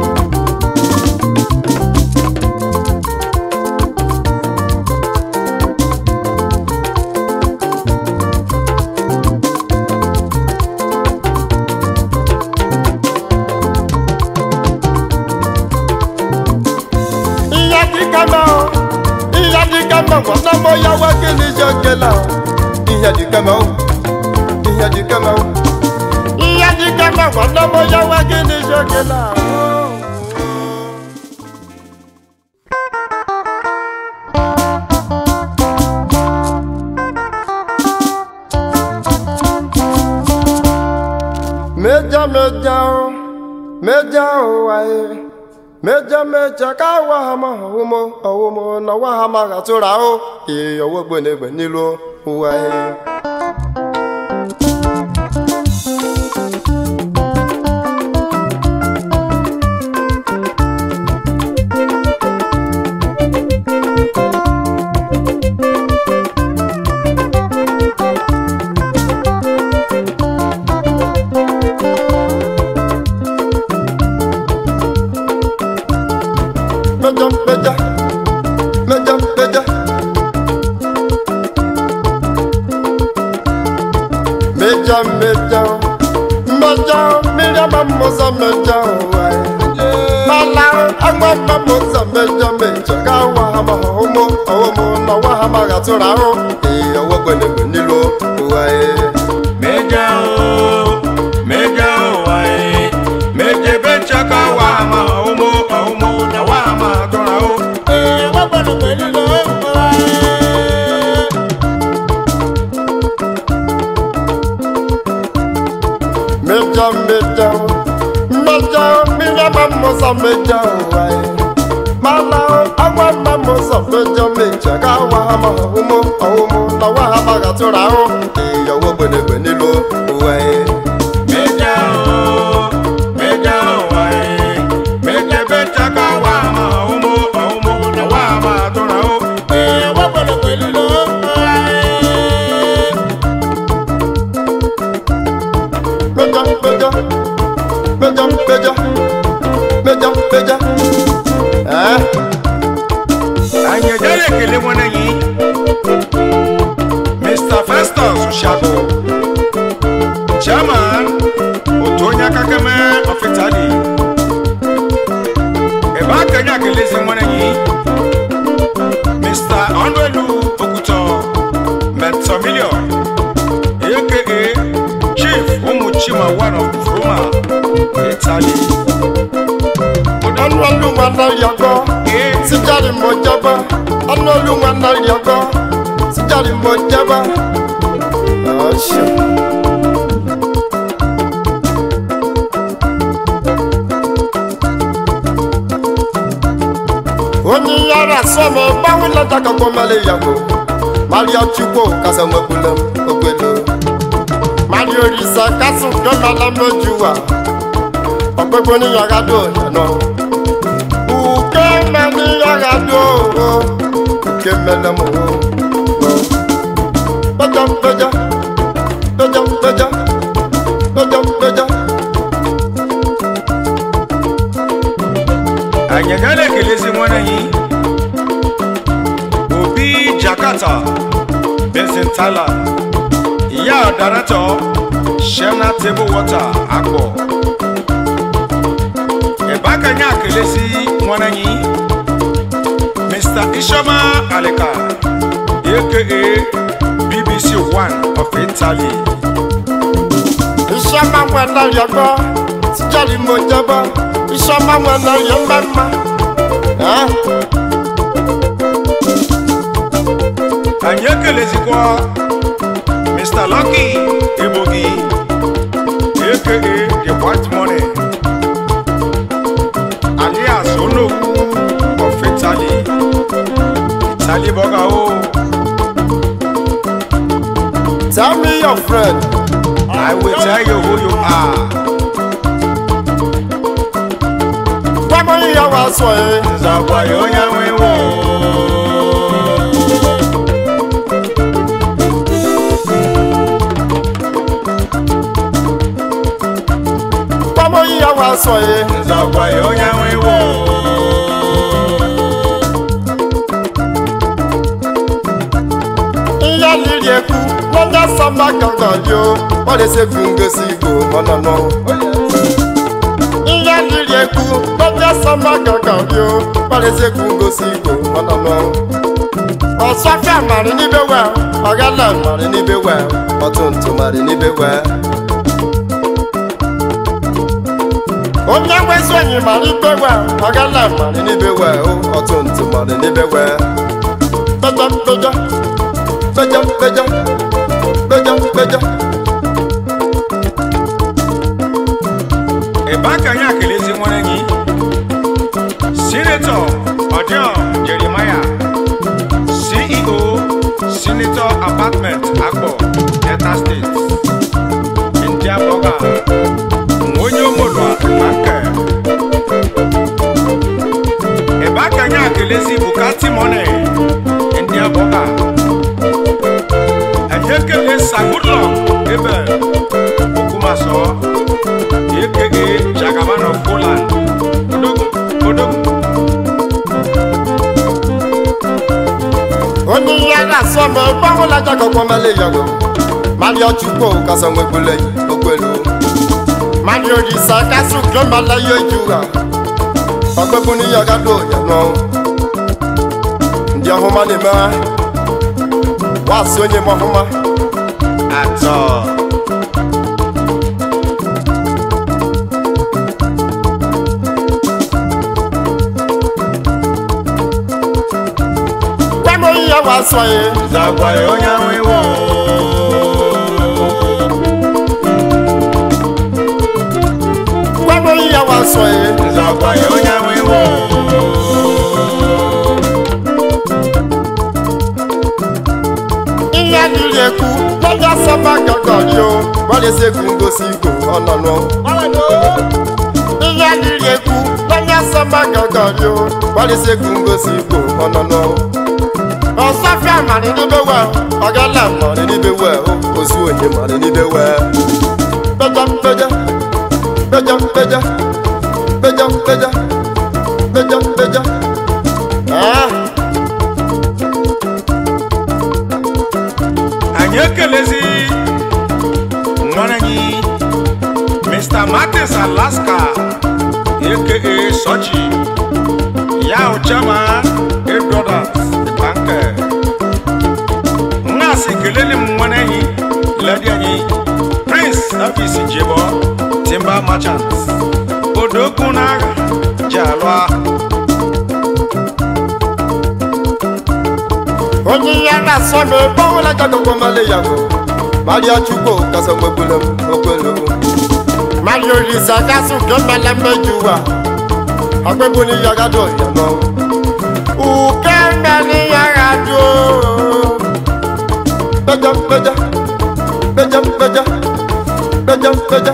Ìyá kíkà náà o. Ìyá kíkà náà wọ́n náà mọ yàwó kí ni ṣe kẹlẹ́ o. Ìyá kíkà náà o. Ìyá kíkà náà o. Ìyá kíkà náà wọ́n náà mọ yàwó kí ni ṣe kẹlẹ́ o. meja meja o meja o wae meja meja ka wa ha ma owo owo mo na wa ha ma ga tura o e owo gbe ne gbe nilu o wae meja meja meja meja meja meja meja meja mamosa meja wae mala agba mamosa meja meja ka wa ha ma homo owo na wa ha ma ga tura o e owo gbene gbe nilu wae meja o meja o wae meje becha ka wa ma omo omo na wa ma tora o e wa gbọ́dọ̀ pẹ̀lú lo wae. meja meja meja meja mamosa meja wae mala agba mamosa meja meja ka wa ha ma homo owo na wa ha ma ga tura o e owo gbene gbe nilu wae meja o meja o wae meje becha ka wa ma omo omo na wa ma tora o e wa gbọ́dọ̀ pẹ̀lú lo wae. meja meja meja meja meja meja eh anyị ejere ekele nwanne anyị mr festus shago chairman otu onye aka keme of italy ebe akenye akelezi nwanne anyị mr ọnụelu oguto metomilio aka chief ụmụ chima one of roma italy ọnụ ọlụ nwanne yọgọ ee sijari mo jaba ọnụ ọlụ nwanne yọgọ sijari mo jaba ọṣù. onye yara sọmọ gbanwe lọjà kankan mẹlẹ yàgò mario chukwu kasa nwekwule m ogbelo mario risa kasu gbẹmọlá méjì wà ọgbẹgbẹ oníyàrá dùn ọ̀nà uke mẹni yàrá dùn o uke mẹlẹ mọ o péjọ péjọ péjọ péjọ péjọ péjọ. anyị agaghị ekelezi nwanne anyị obi jakarta benson tyler ya daratọ shena table water akpọ ebe aka anyị akelezi nwanne anyị mr ishoma alika aka bbc one of italy iṣẹ́ máa ń wẹ̀ náà yọ gbọ́ tíjọ́lì mo jẹ́bọ́ iṣẹ́ máa ń wẹ̀ náà yọ mẹ́mọ́. anyị ekelezikwa mr lucky egbogi aka the white money alias onokwu of italy italy burger o tell me your friend i will tell you who you are gbọ́mọ yíyá wa sọ ẹ́ nzakwayo onye nwewo gbọ́mọ yíyá wa sọ ẹ́ nzakwayo onye nwewo ihe liri ekwu n'onye sọma gangan dị o ọ na-esekwu ngosi igbo ọnọnọ ihe liri ekwu n'onye sọma gangan dị o ọ na-esekwu ngosi igbo ọnọnọ ọsọfịa mara n'ibe wee ọgala mara n'ibe wee ọtụntụ mara n'ibe wee onye nwezi onyi mara ibe wee ọgala mara n'ibe wee ọtụntụ mara n'ibe wee pẹjọ pẹjọ pẹjọ pẹjọ pẹjọ pẹjọ. aka anyị akelezi nwere gị sinetọ ọdịọ jeremaya ceo senator apartment akpọ delta state ndị abọga onye omolua nke ebe aka anyị akelezi bụ katimone ndị abọga anyị ekele sagudlọ ebe okumaso ekege jagaban of poland odogwu odogwu onye ihe a na-asọ ma ebe ọhụla jakọkwa mele yago mali ọchukwu kasa nwegbule ogbelu mali orisa kasu klomala ya ejuwa ọgbẹbụ n'ihe ọgado ya nọ ndị ọhụma na-eme wasị onye m ọhụma atọ gwa m onye ya wasị onye zagwa ya onye ahụ iwu gwa m onye ya wasị onye zagwa ya onye ahụ iwu ihe adịghị ekwu n'oge asọba gọgọrị o gbalịsị egwu ngosi igbo ọnọnụ ihe adịghị ekwu n'oge asọba gọgọrị o gbalịsị egwu ngosi igbo ọnọnụ ọsọfịa mara n'ibe we ọgala mara n'ibe we ozu onye mara n'ibe we peja peja peja peja peja peja peja peja ah anyị ekelezi nwanne anyị mr martins alaska aka sochi ya uchama ebrothers banke nnaasị kelele m nwanne anyị ledi anyị prince afis jebo timba merchant odogwu n'agha ji alụ agha onye ihe a na-asọ ma ebe ọbụla jagọgwọ mali ya bụ maria chukwu kasa nwegbule m ogbelu maria olisa kasị nke mmele mmeju ụwa ọgbịbụ n'ihe ọgado ya nọ uke mmeli ya gado peja peja peja peja peja peja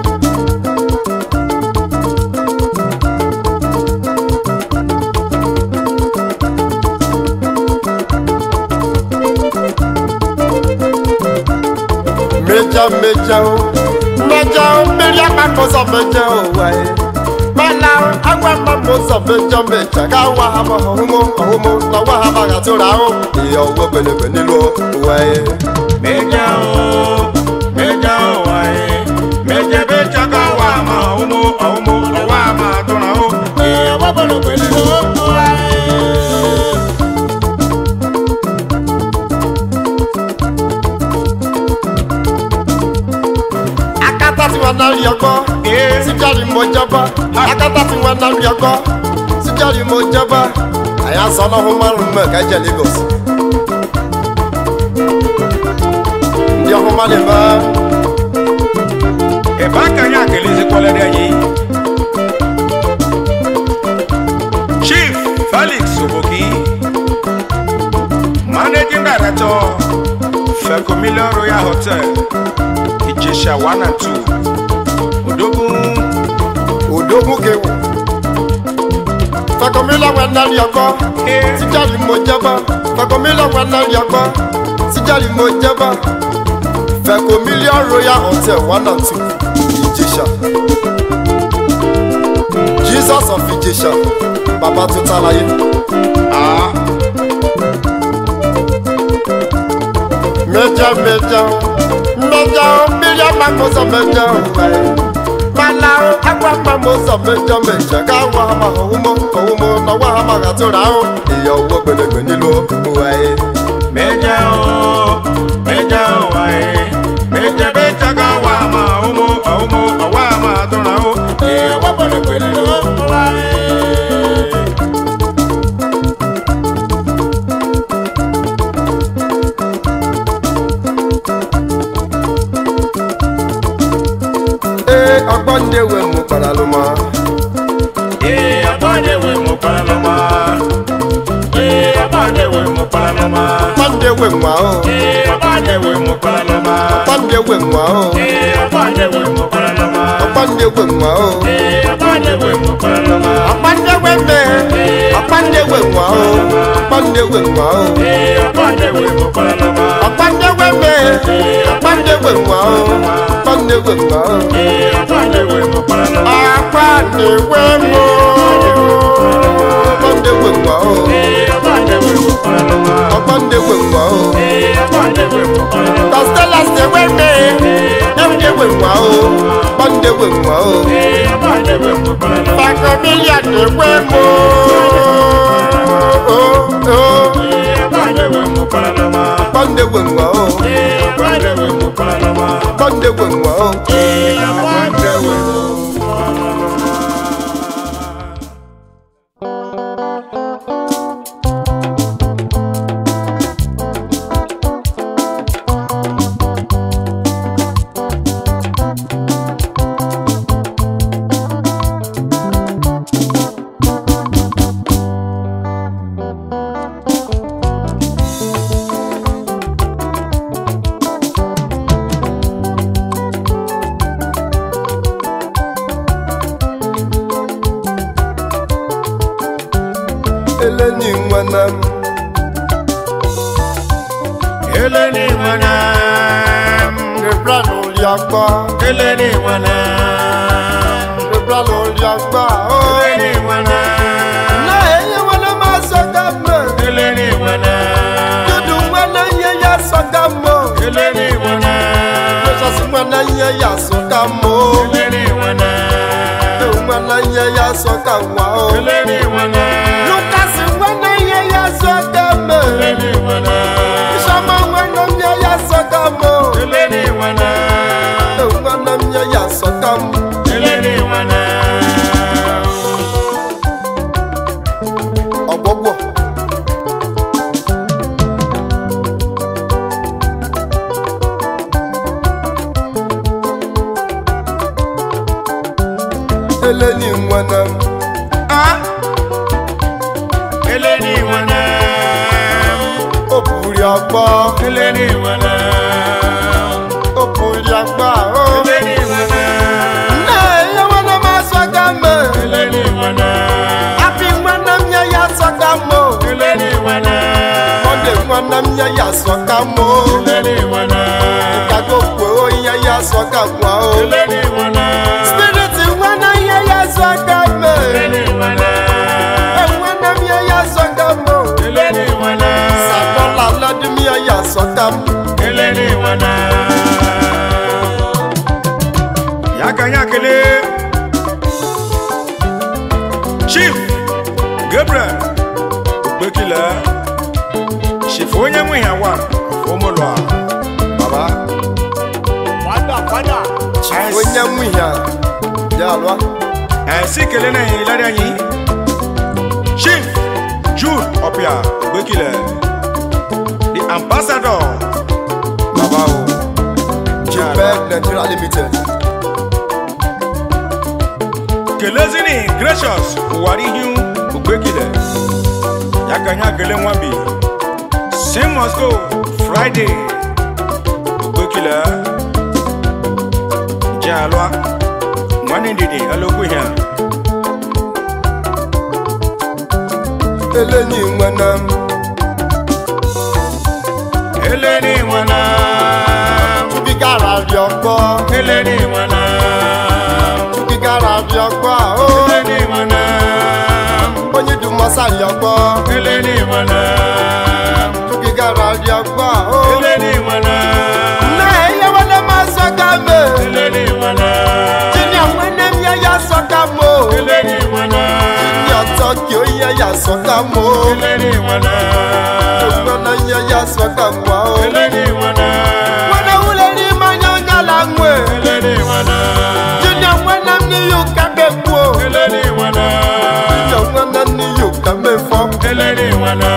meja meja o meja o mmiri akpakọsọ meja o wae mana agwa mma ụzọ meja meja ka awa ha ma ọhụmụ ọhụmụ na ọwa ha ma gatụrụ ahụ ihe ọgwụ gbenegbe n'ilu wae meja o meja o wae meja be chaka wa ma umu umu wa ma tuna o e wa bolo kwele o wae akata tí wọn náà rí ọgbọ e síjàrí mo jọba akata tí wọn náà rí ọgbọ síjàrí mo jọba àyà sọ ọlọ́run márùn mọ́ ẹ̀ka jẹ́ lagos ndị ọhụma na-eme e ba ka nya kele zi kwale de yi chief felix oboki managing director fecomillion royal hotel ijesha one and two odogun odogwu kewu fẹkọmílà wọn náà rí ọgbọ e síjàrí mo jọba fẹkọmílà wọn náà rí ọgbọ síjàrí mo jọba fẹkọmílíọ̀n royal hotel one and two ìjẹsà jesus of ìjẹsà bàbá tó tàlàyé. ah mẹjọ mẹjọ mẹjọ mílíọ̀n mamosa mẹjọ wẹ̀ mana agwa mamosa mẹjọ mẹjọ káwọ hama ọhúnmọ ọhúnmọ náwó hama kàtúrà ahụ ìyá owó gbẹdẹgbẹ nílùú wẹ̀. meja o meja o wae meja be chaka wa ma umu umu wa ma tuna o e wa bolo kwele o wae ee ọgbọnde we mụ kparalụma Ee, abade we mo palalama. Ee, abade we mo palalama. ọgbọnde we nwa o Ee, abade we mo palalama. ọgbọnde we nwa o Ee, abade we mo palalama. ọgbọnde we nwa o Ee, abade we mo palalama. ọgbọnde we mme ọgbọnde we nwa o ọgbọnde we nwa o Ee, abade we mo palalama. ọgbọnde we mme ọgbọnde we nwa o ọgbọnde we nwa o Ee, abade we mo palalama. ọgbọnde we mụ ọgbọnde we nwa o Ee, abade we mo palalama. ọgbọnde we nwa o. Ee, abade we mo palalama. Costellas de weme, Every we wow, Monday we wow, Ee, abade we mo palalama. Facamilia de wemo. Oh, oh, Ee, abade we mo palalama. Monday we wow, Ee, abade we mo palalama. Monday we wow. Ee, abade we mo Eleni mwana, Eleni mwanam, le brano liakba, eleni mwanam, le brano liakba. Oh, eleni mwanam, na eye wana masogame, eleni mwanam, dudu wana ye ya sogamo, eleni mwanam, Jesus wana ye ya sogamo, eleni mwanam, wana ye ya sogamo. eleni mwanam, Lucas wana ye ya sogame. eleni mwanam, Shama wana ye ya sogamo. eleni mwanam, Wana ye ya sogamo. eleni mwanam. Ọgbọgbọ. Eleni nwana. Ah, Eleni mwanam, o buri agba. eleni mwanam, O buri agba. Oh. eleni mwanam, Na ye wana ma sogame. eleni mwanam, Abi nwana m ye ya sogamo. eleni mwanam, Monde nwana m ye ya sogamo. eleni mwanam, Kago kwe o ye ya sogamo. Oh. eleni mwanam, Spirit nwana ye ya sogame. eleni mwanam, Nwana m ye ya sogamo. eleni mwanam, Sadola lọ́dún mi ẹ̀ yà sọ́tà mú. eleni mwanam. Yakanyakele Chief Gabriel Ogbekile Chief onye nwe ya wa Omolwa Baba Fada fada Onye mú ìhà yà lọ. Ẹ̀sì kele náà yìí lárí ẹ̀yìn Chief Jude Ọ̀pìà Ogbekile The ambassador Bàbá o. Jupẹ Nigeria limited. kelezini gracious ụwarihu ogbekile yakanyakele nwabi same must go friday ogbekile jalwa nwanne ndidi alokwu ihe a Eleni nwana m. eleni nwana Tubi gara rí ọgbọ́. eleni nwana Tubi gara rí ọgbọ́. Ó eleni nwana onye dùn mọ́sá rí ọgbọ́. eleni nwana Tubi gara rí ọgbọ́. Ó eleni nwana nna ẹ̀yẹ wọlé máa sọ́gà mẹ́. eleni nwana Jíní àwọn ẹni mi ẹ̀ yà sọ́gà mọ́. eleni nwana Jíní ọ̀tọ̀ kì ó yẹ yà sọ́gà mọ́. eleni nwana Nwana yẹ yà sọ́gà mọ́. eleni nwana Nwana wúlẹ̀ ní manyọ́nyá la ń wẹ̀. eleni nwana Jíní àwọn ẹni mi yóò kẹ́kẹ́ kú o. eleni nwana Jíní àwọn ẹni mi yóò kẹ́kẹ́ fọ́. eleni nwana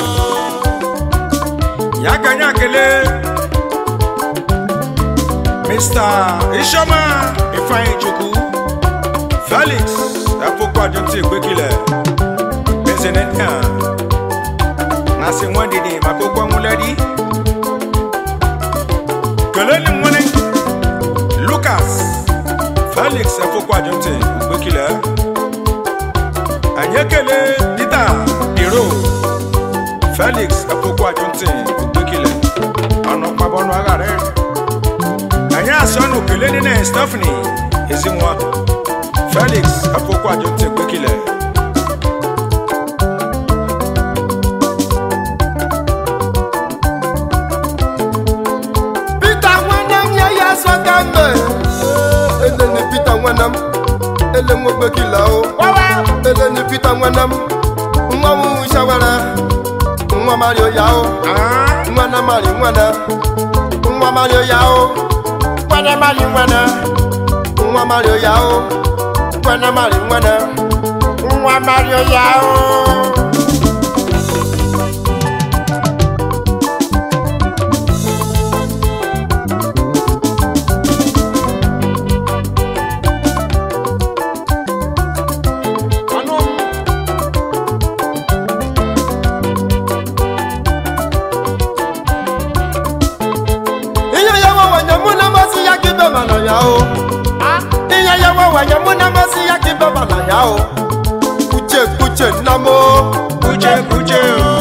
yakanyakele Mr. Ishoma Ifeanyi Chukwu Felix Afokwu Adjunti Igbekile Ezenetia Nasi Nwandidi maka okwu ọnwụledi keleni nwere Lucas Felix Afokwu Adjunti Igbekile anyị ekele Peter Iro Felix Afokwu Adjunti Igbekile ọnụ kpabọnụ aghara anyị asị ọnụ kelee dị na Stephanie Ezinwa Felix Afokwu Adjunti Igbekile Peter nwanam ya ya sọ ka mbe ele ni Peter nwanam ele nwogbe kila o ele ni Peter nwanam nwa m shawara nwa mario ya o Ah, nwana mari nwana nwa mario ya o nwana mari nwana nwa mario ya o nwana mari nwana nwa mario ya o. ihe ya wawanye mụ na masị ya ka ibe mana ya o ihe ya wawanye mụ na masị ya ka ibe mana ya o kuche kuche nna m o kuche kuche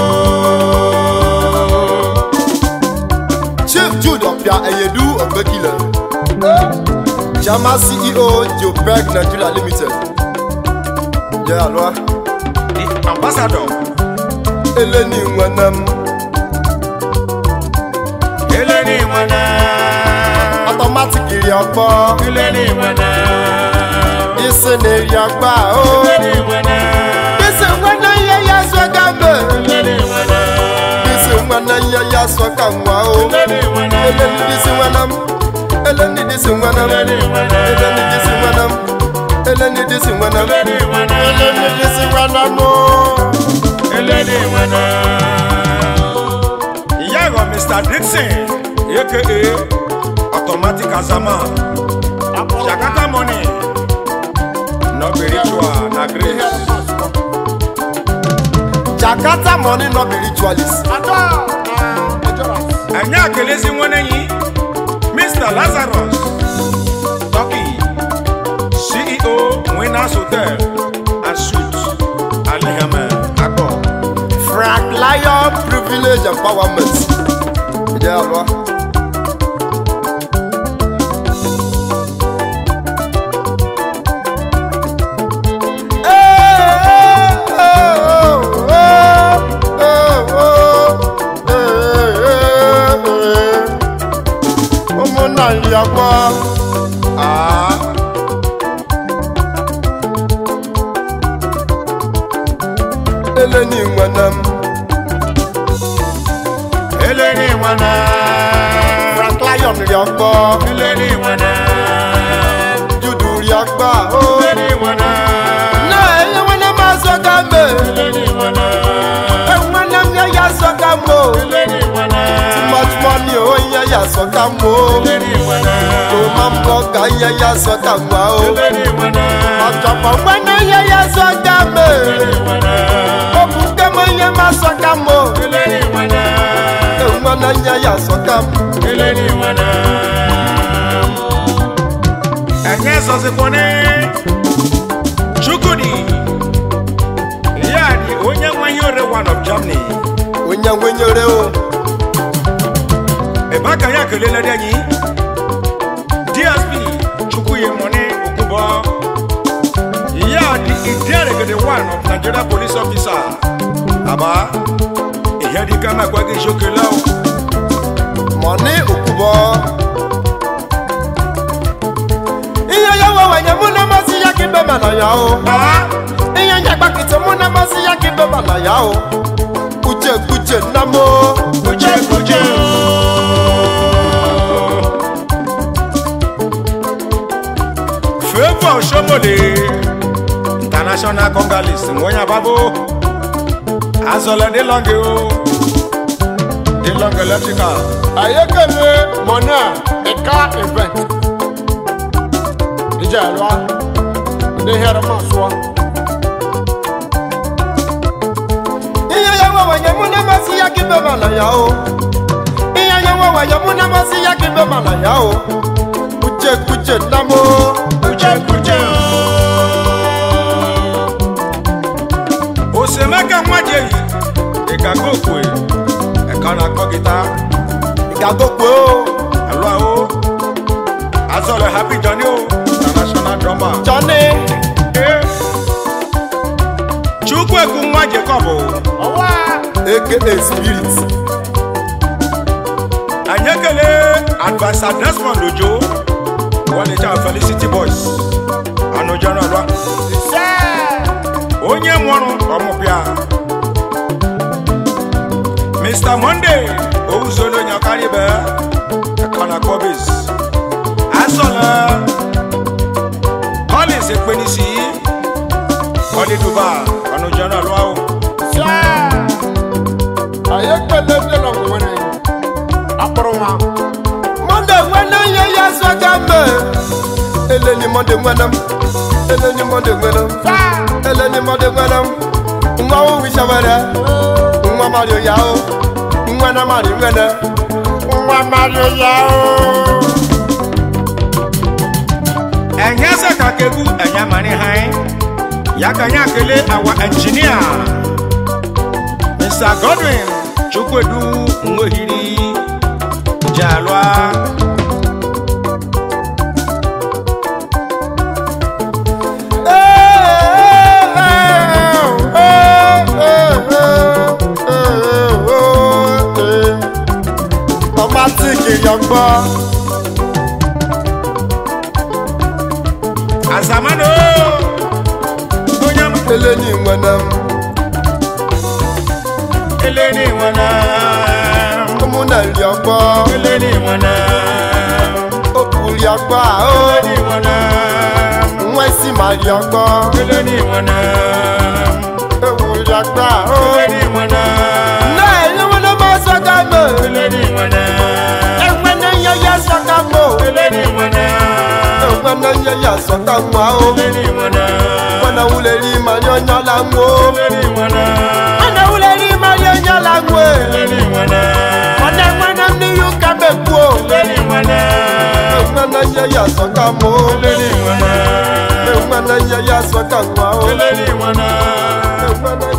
chief jude ọpịa eyedu ogbekile chama ceo jobeg nigeria limited yẹ alụa the ambassador eleni nwene m eleni nwene ọtọmatik iri ọgbọ eleni nwene isi na eri ọgba o eleni nwene isi nwene ihe ya so ga mbe eleni nwene isi nwene ihe ya so ka nwa o eleni nwene eleni disi nwene m eleni disi nwene m eleni nwene eleni disi nwene m eleni disi nwene m eleni nwene eleni disi nwene m o. eleni nwene ìyá ẹ̀rọ Mr. Dixon aka automatic azama Jakarta money no be ritual na grace. jakarta money no be ritualist. anyị akelezi nwanne yi mr lazarus turkey ceo winners hotel and suit alihame akpọ frank lion privilege empowerment. ìjẹ́ àlọ́. ụmụnna nri akwa aa eleni nwene m eleni nwana frank lion ri ọgbọ eleni nwana judu ri ọgbà o. eleni nwana náà ẹyẹ nwene m azọ ka mbe eleni nwana enwene m ya ya azọ ka m o. eleni nwana much money o ihe ya azọ ka m o. eleni nwana o ma m bọ ka ihe ya azọ ka m wa o. eleni nwana ọjọpọ nwene ihe ya azọ ka m e. eleni nwana o bụ nke m ihe m azọ ka m o. eleni nwana enwene ihe ya azọ ka m. eleni nwana enye zọzikwane chukwudi ya dị onye nwe ihe ore one of germany onye nwenyere o. ebe aka ya kelela dị anyị dsp chukwuyi mone okwubọ ya dị idiaregede one of nigeria police officer aba ihe dịka makwa gị jokele o mọni okwubọ. ihe ya wawanye mụ na masị ya ka ibe mana ya o. aa ihe nyagbakịtị mụ na masị ya ka ibe mana ya o. kuche kuche nna m o. kuche kuche Favour Shomole international congolese nwonya babo azọlẹ de lọnge o de lọnge electrical ayekele mọ̀nà ẹ̀ka event ìjà ẹ̀rọ ní hẹ́rẹ́ máa sọ. Iya ya wa wa ya muna masi ya kibe malaya o. Iya ya wa wa ya muna masi ya kibe malaya o. Kuche kuche namo. kuche kuche osemeke nwaje yi ịgago okwe ẹka na-akpọ gịta Igagokwe o. alụ ahụ azọrọ happy johnny o international drummer Johnny. Eh. chukwuekwu nwa jacob ọwọ́ aka spirit. anyị ekele adviser desmond ojo wọlecha felicity boys anụjọrọ alụ ìṣe onye nwụrụ ọmụbịa mr monday owuzolo nyakaribe kana kobis asọla collins ekpenisi kọliduba ọnụjọna lụahụ ṣe ayé pẹ̀lẹ́ bí lọ wọ́n ní akpọ̀rọ̀ wọn. Monday nwene ye ya swaga me. Eleni Monday nwenem. Eleni Monday nwenem. Eleni Monday nwenem. Nwa wo wisha were. Nwa Mario ya o. Nwa na Mario nwene. Nwa Mario ya o. ẹ̀yẹ́ sẹ̀ka kegu ẹ̀yẹ́ mani hàn ya ka nye akele awa engineer mr godwin chukwedu nwohiri jalwa Ọmatiki yọgbọ. azamano onye m Eleni nwenem. eleni nwana Ụmụnna ri ọgbọ. eleni nwana Okwu ri ọgbọ a o. eleni nwana Nwa isi ma ri ọgbọ. eleni nwana Ewu ri ọgbọ a o. eleni nwana Náà ẹ̀yin wọn ló máa sọ́kà mọ́. eleni nwana Ẹ̀wọ̀n náà yẹ yẹ sọ́kà mọ́. eleni nwana Ẹ̀wọ̀n náà yẹ yẹ sọ́kà mọ́ o. eleni nwana Wọ́n náà wúlẹ̀ rí màrí ọ̀nyọ́ la ń wo. eleni nwana Wọ́n náà wúlẹ̀ rí màrí ọ̀nyọ́ la ń wo. eleni nwana Wọ́n náà wọ́n náà ní yóò ká bẹ̀ kú o. eleni nwana Ẹ̀wọ̀n náà yẹ yẹ sọ́kà mọ́. eleni nwana Ẹ̀wọ̀n náà yẹ yẹ sọ́kà mọ́ o. eleni nwana Ẹ̀wọ̀n náà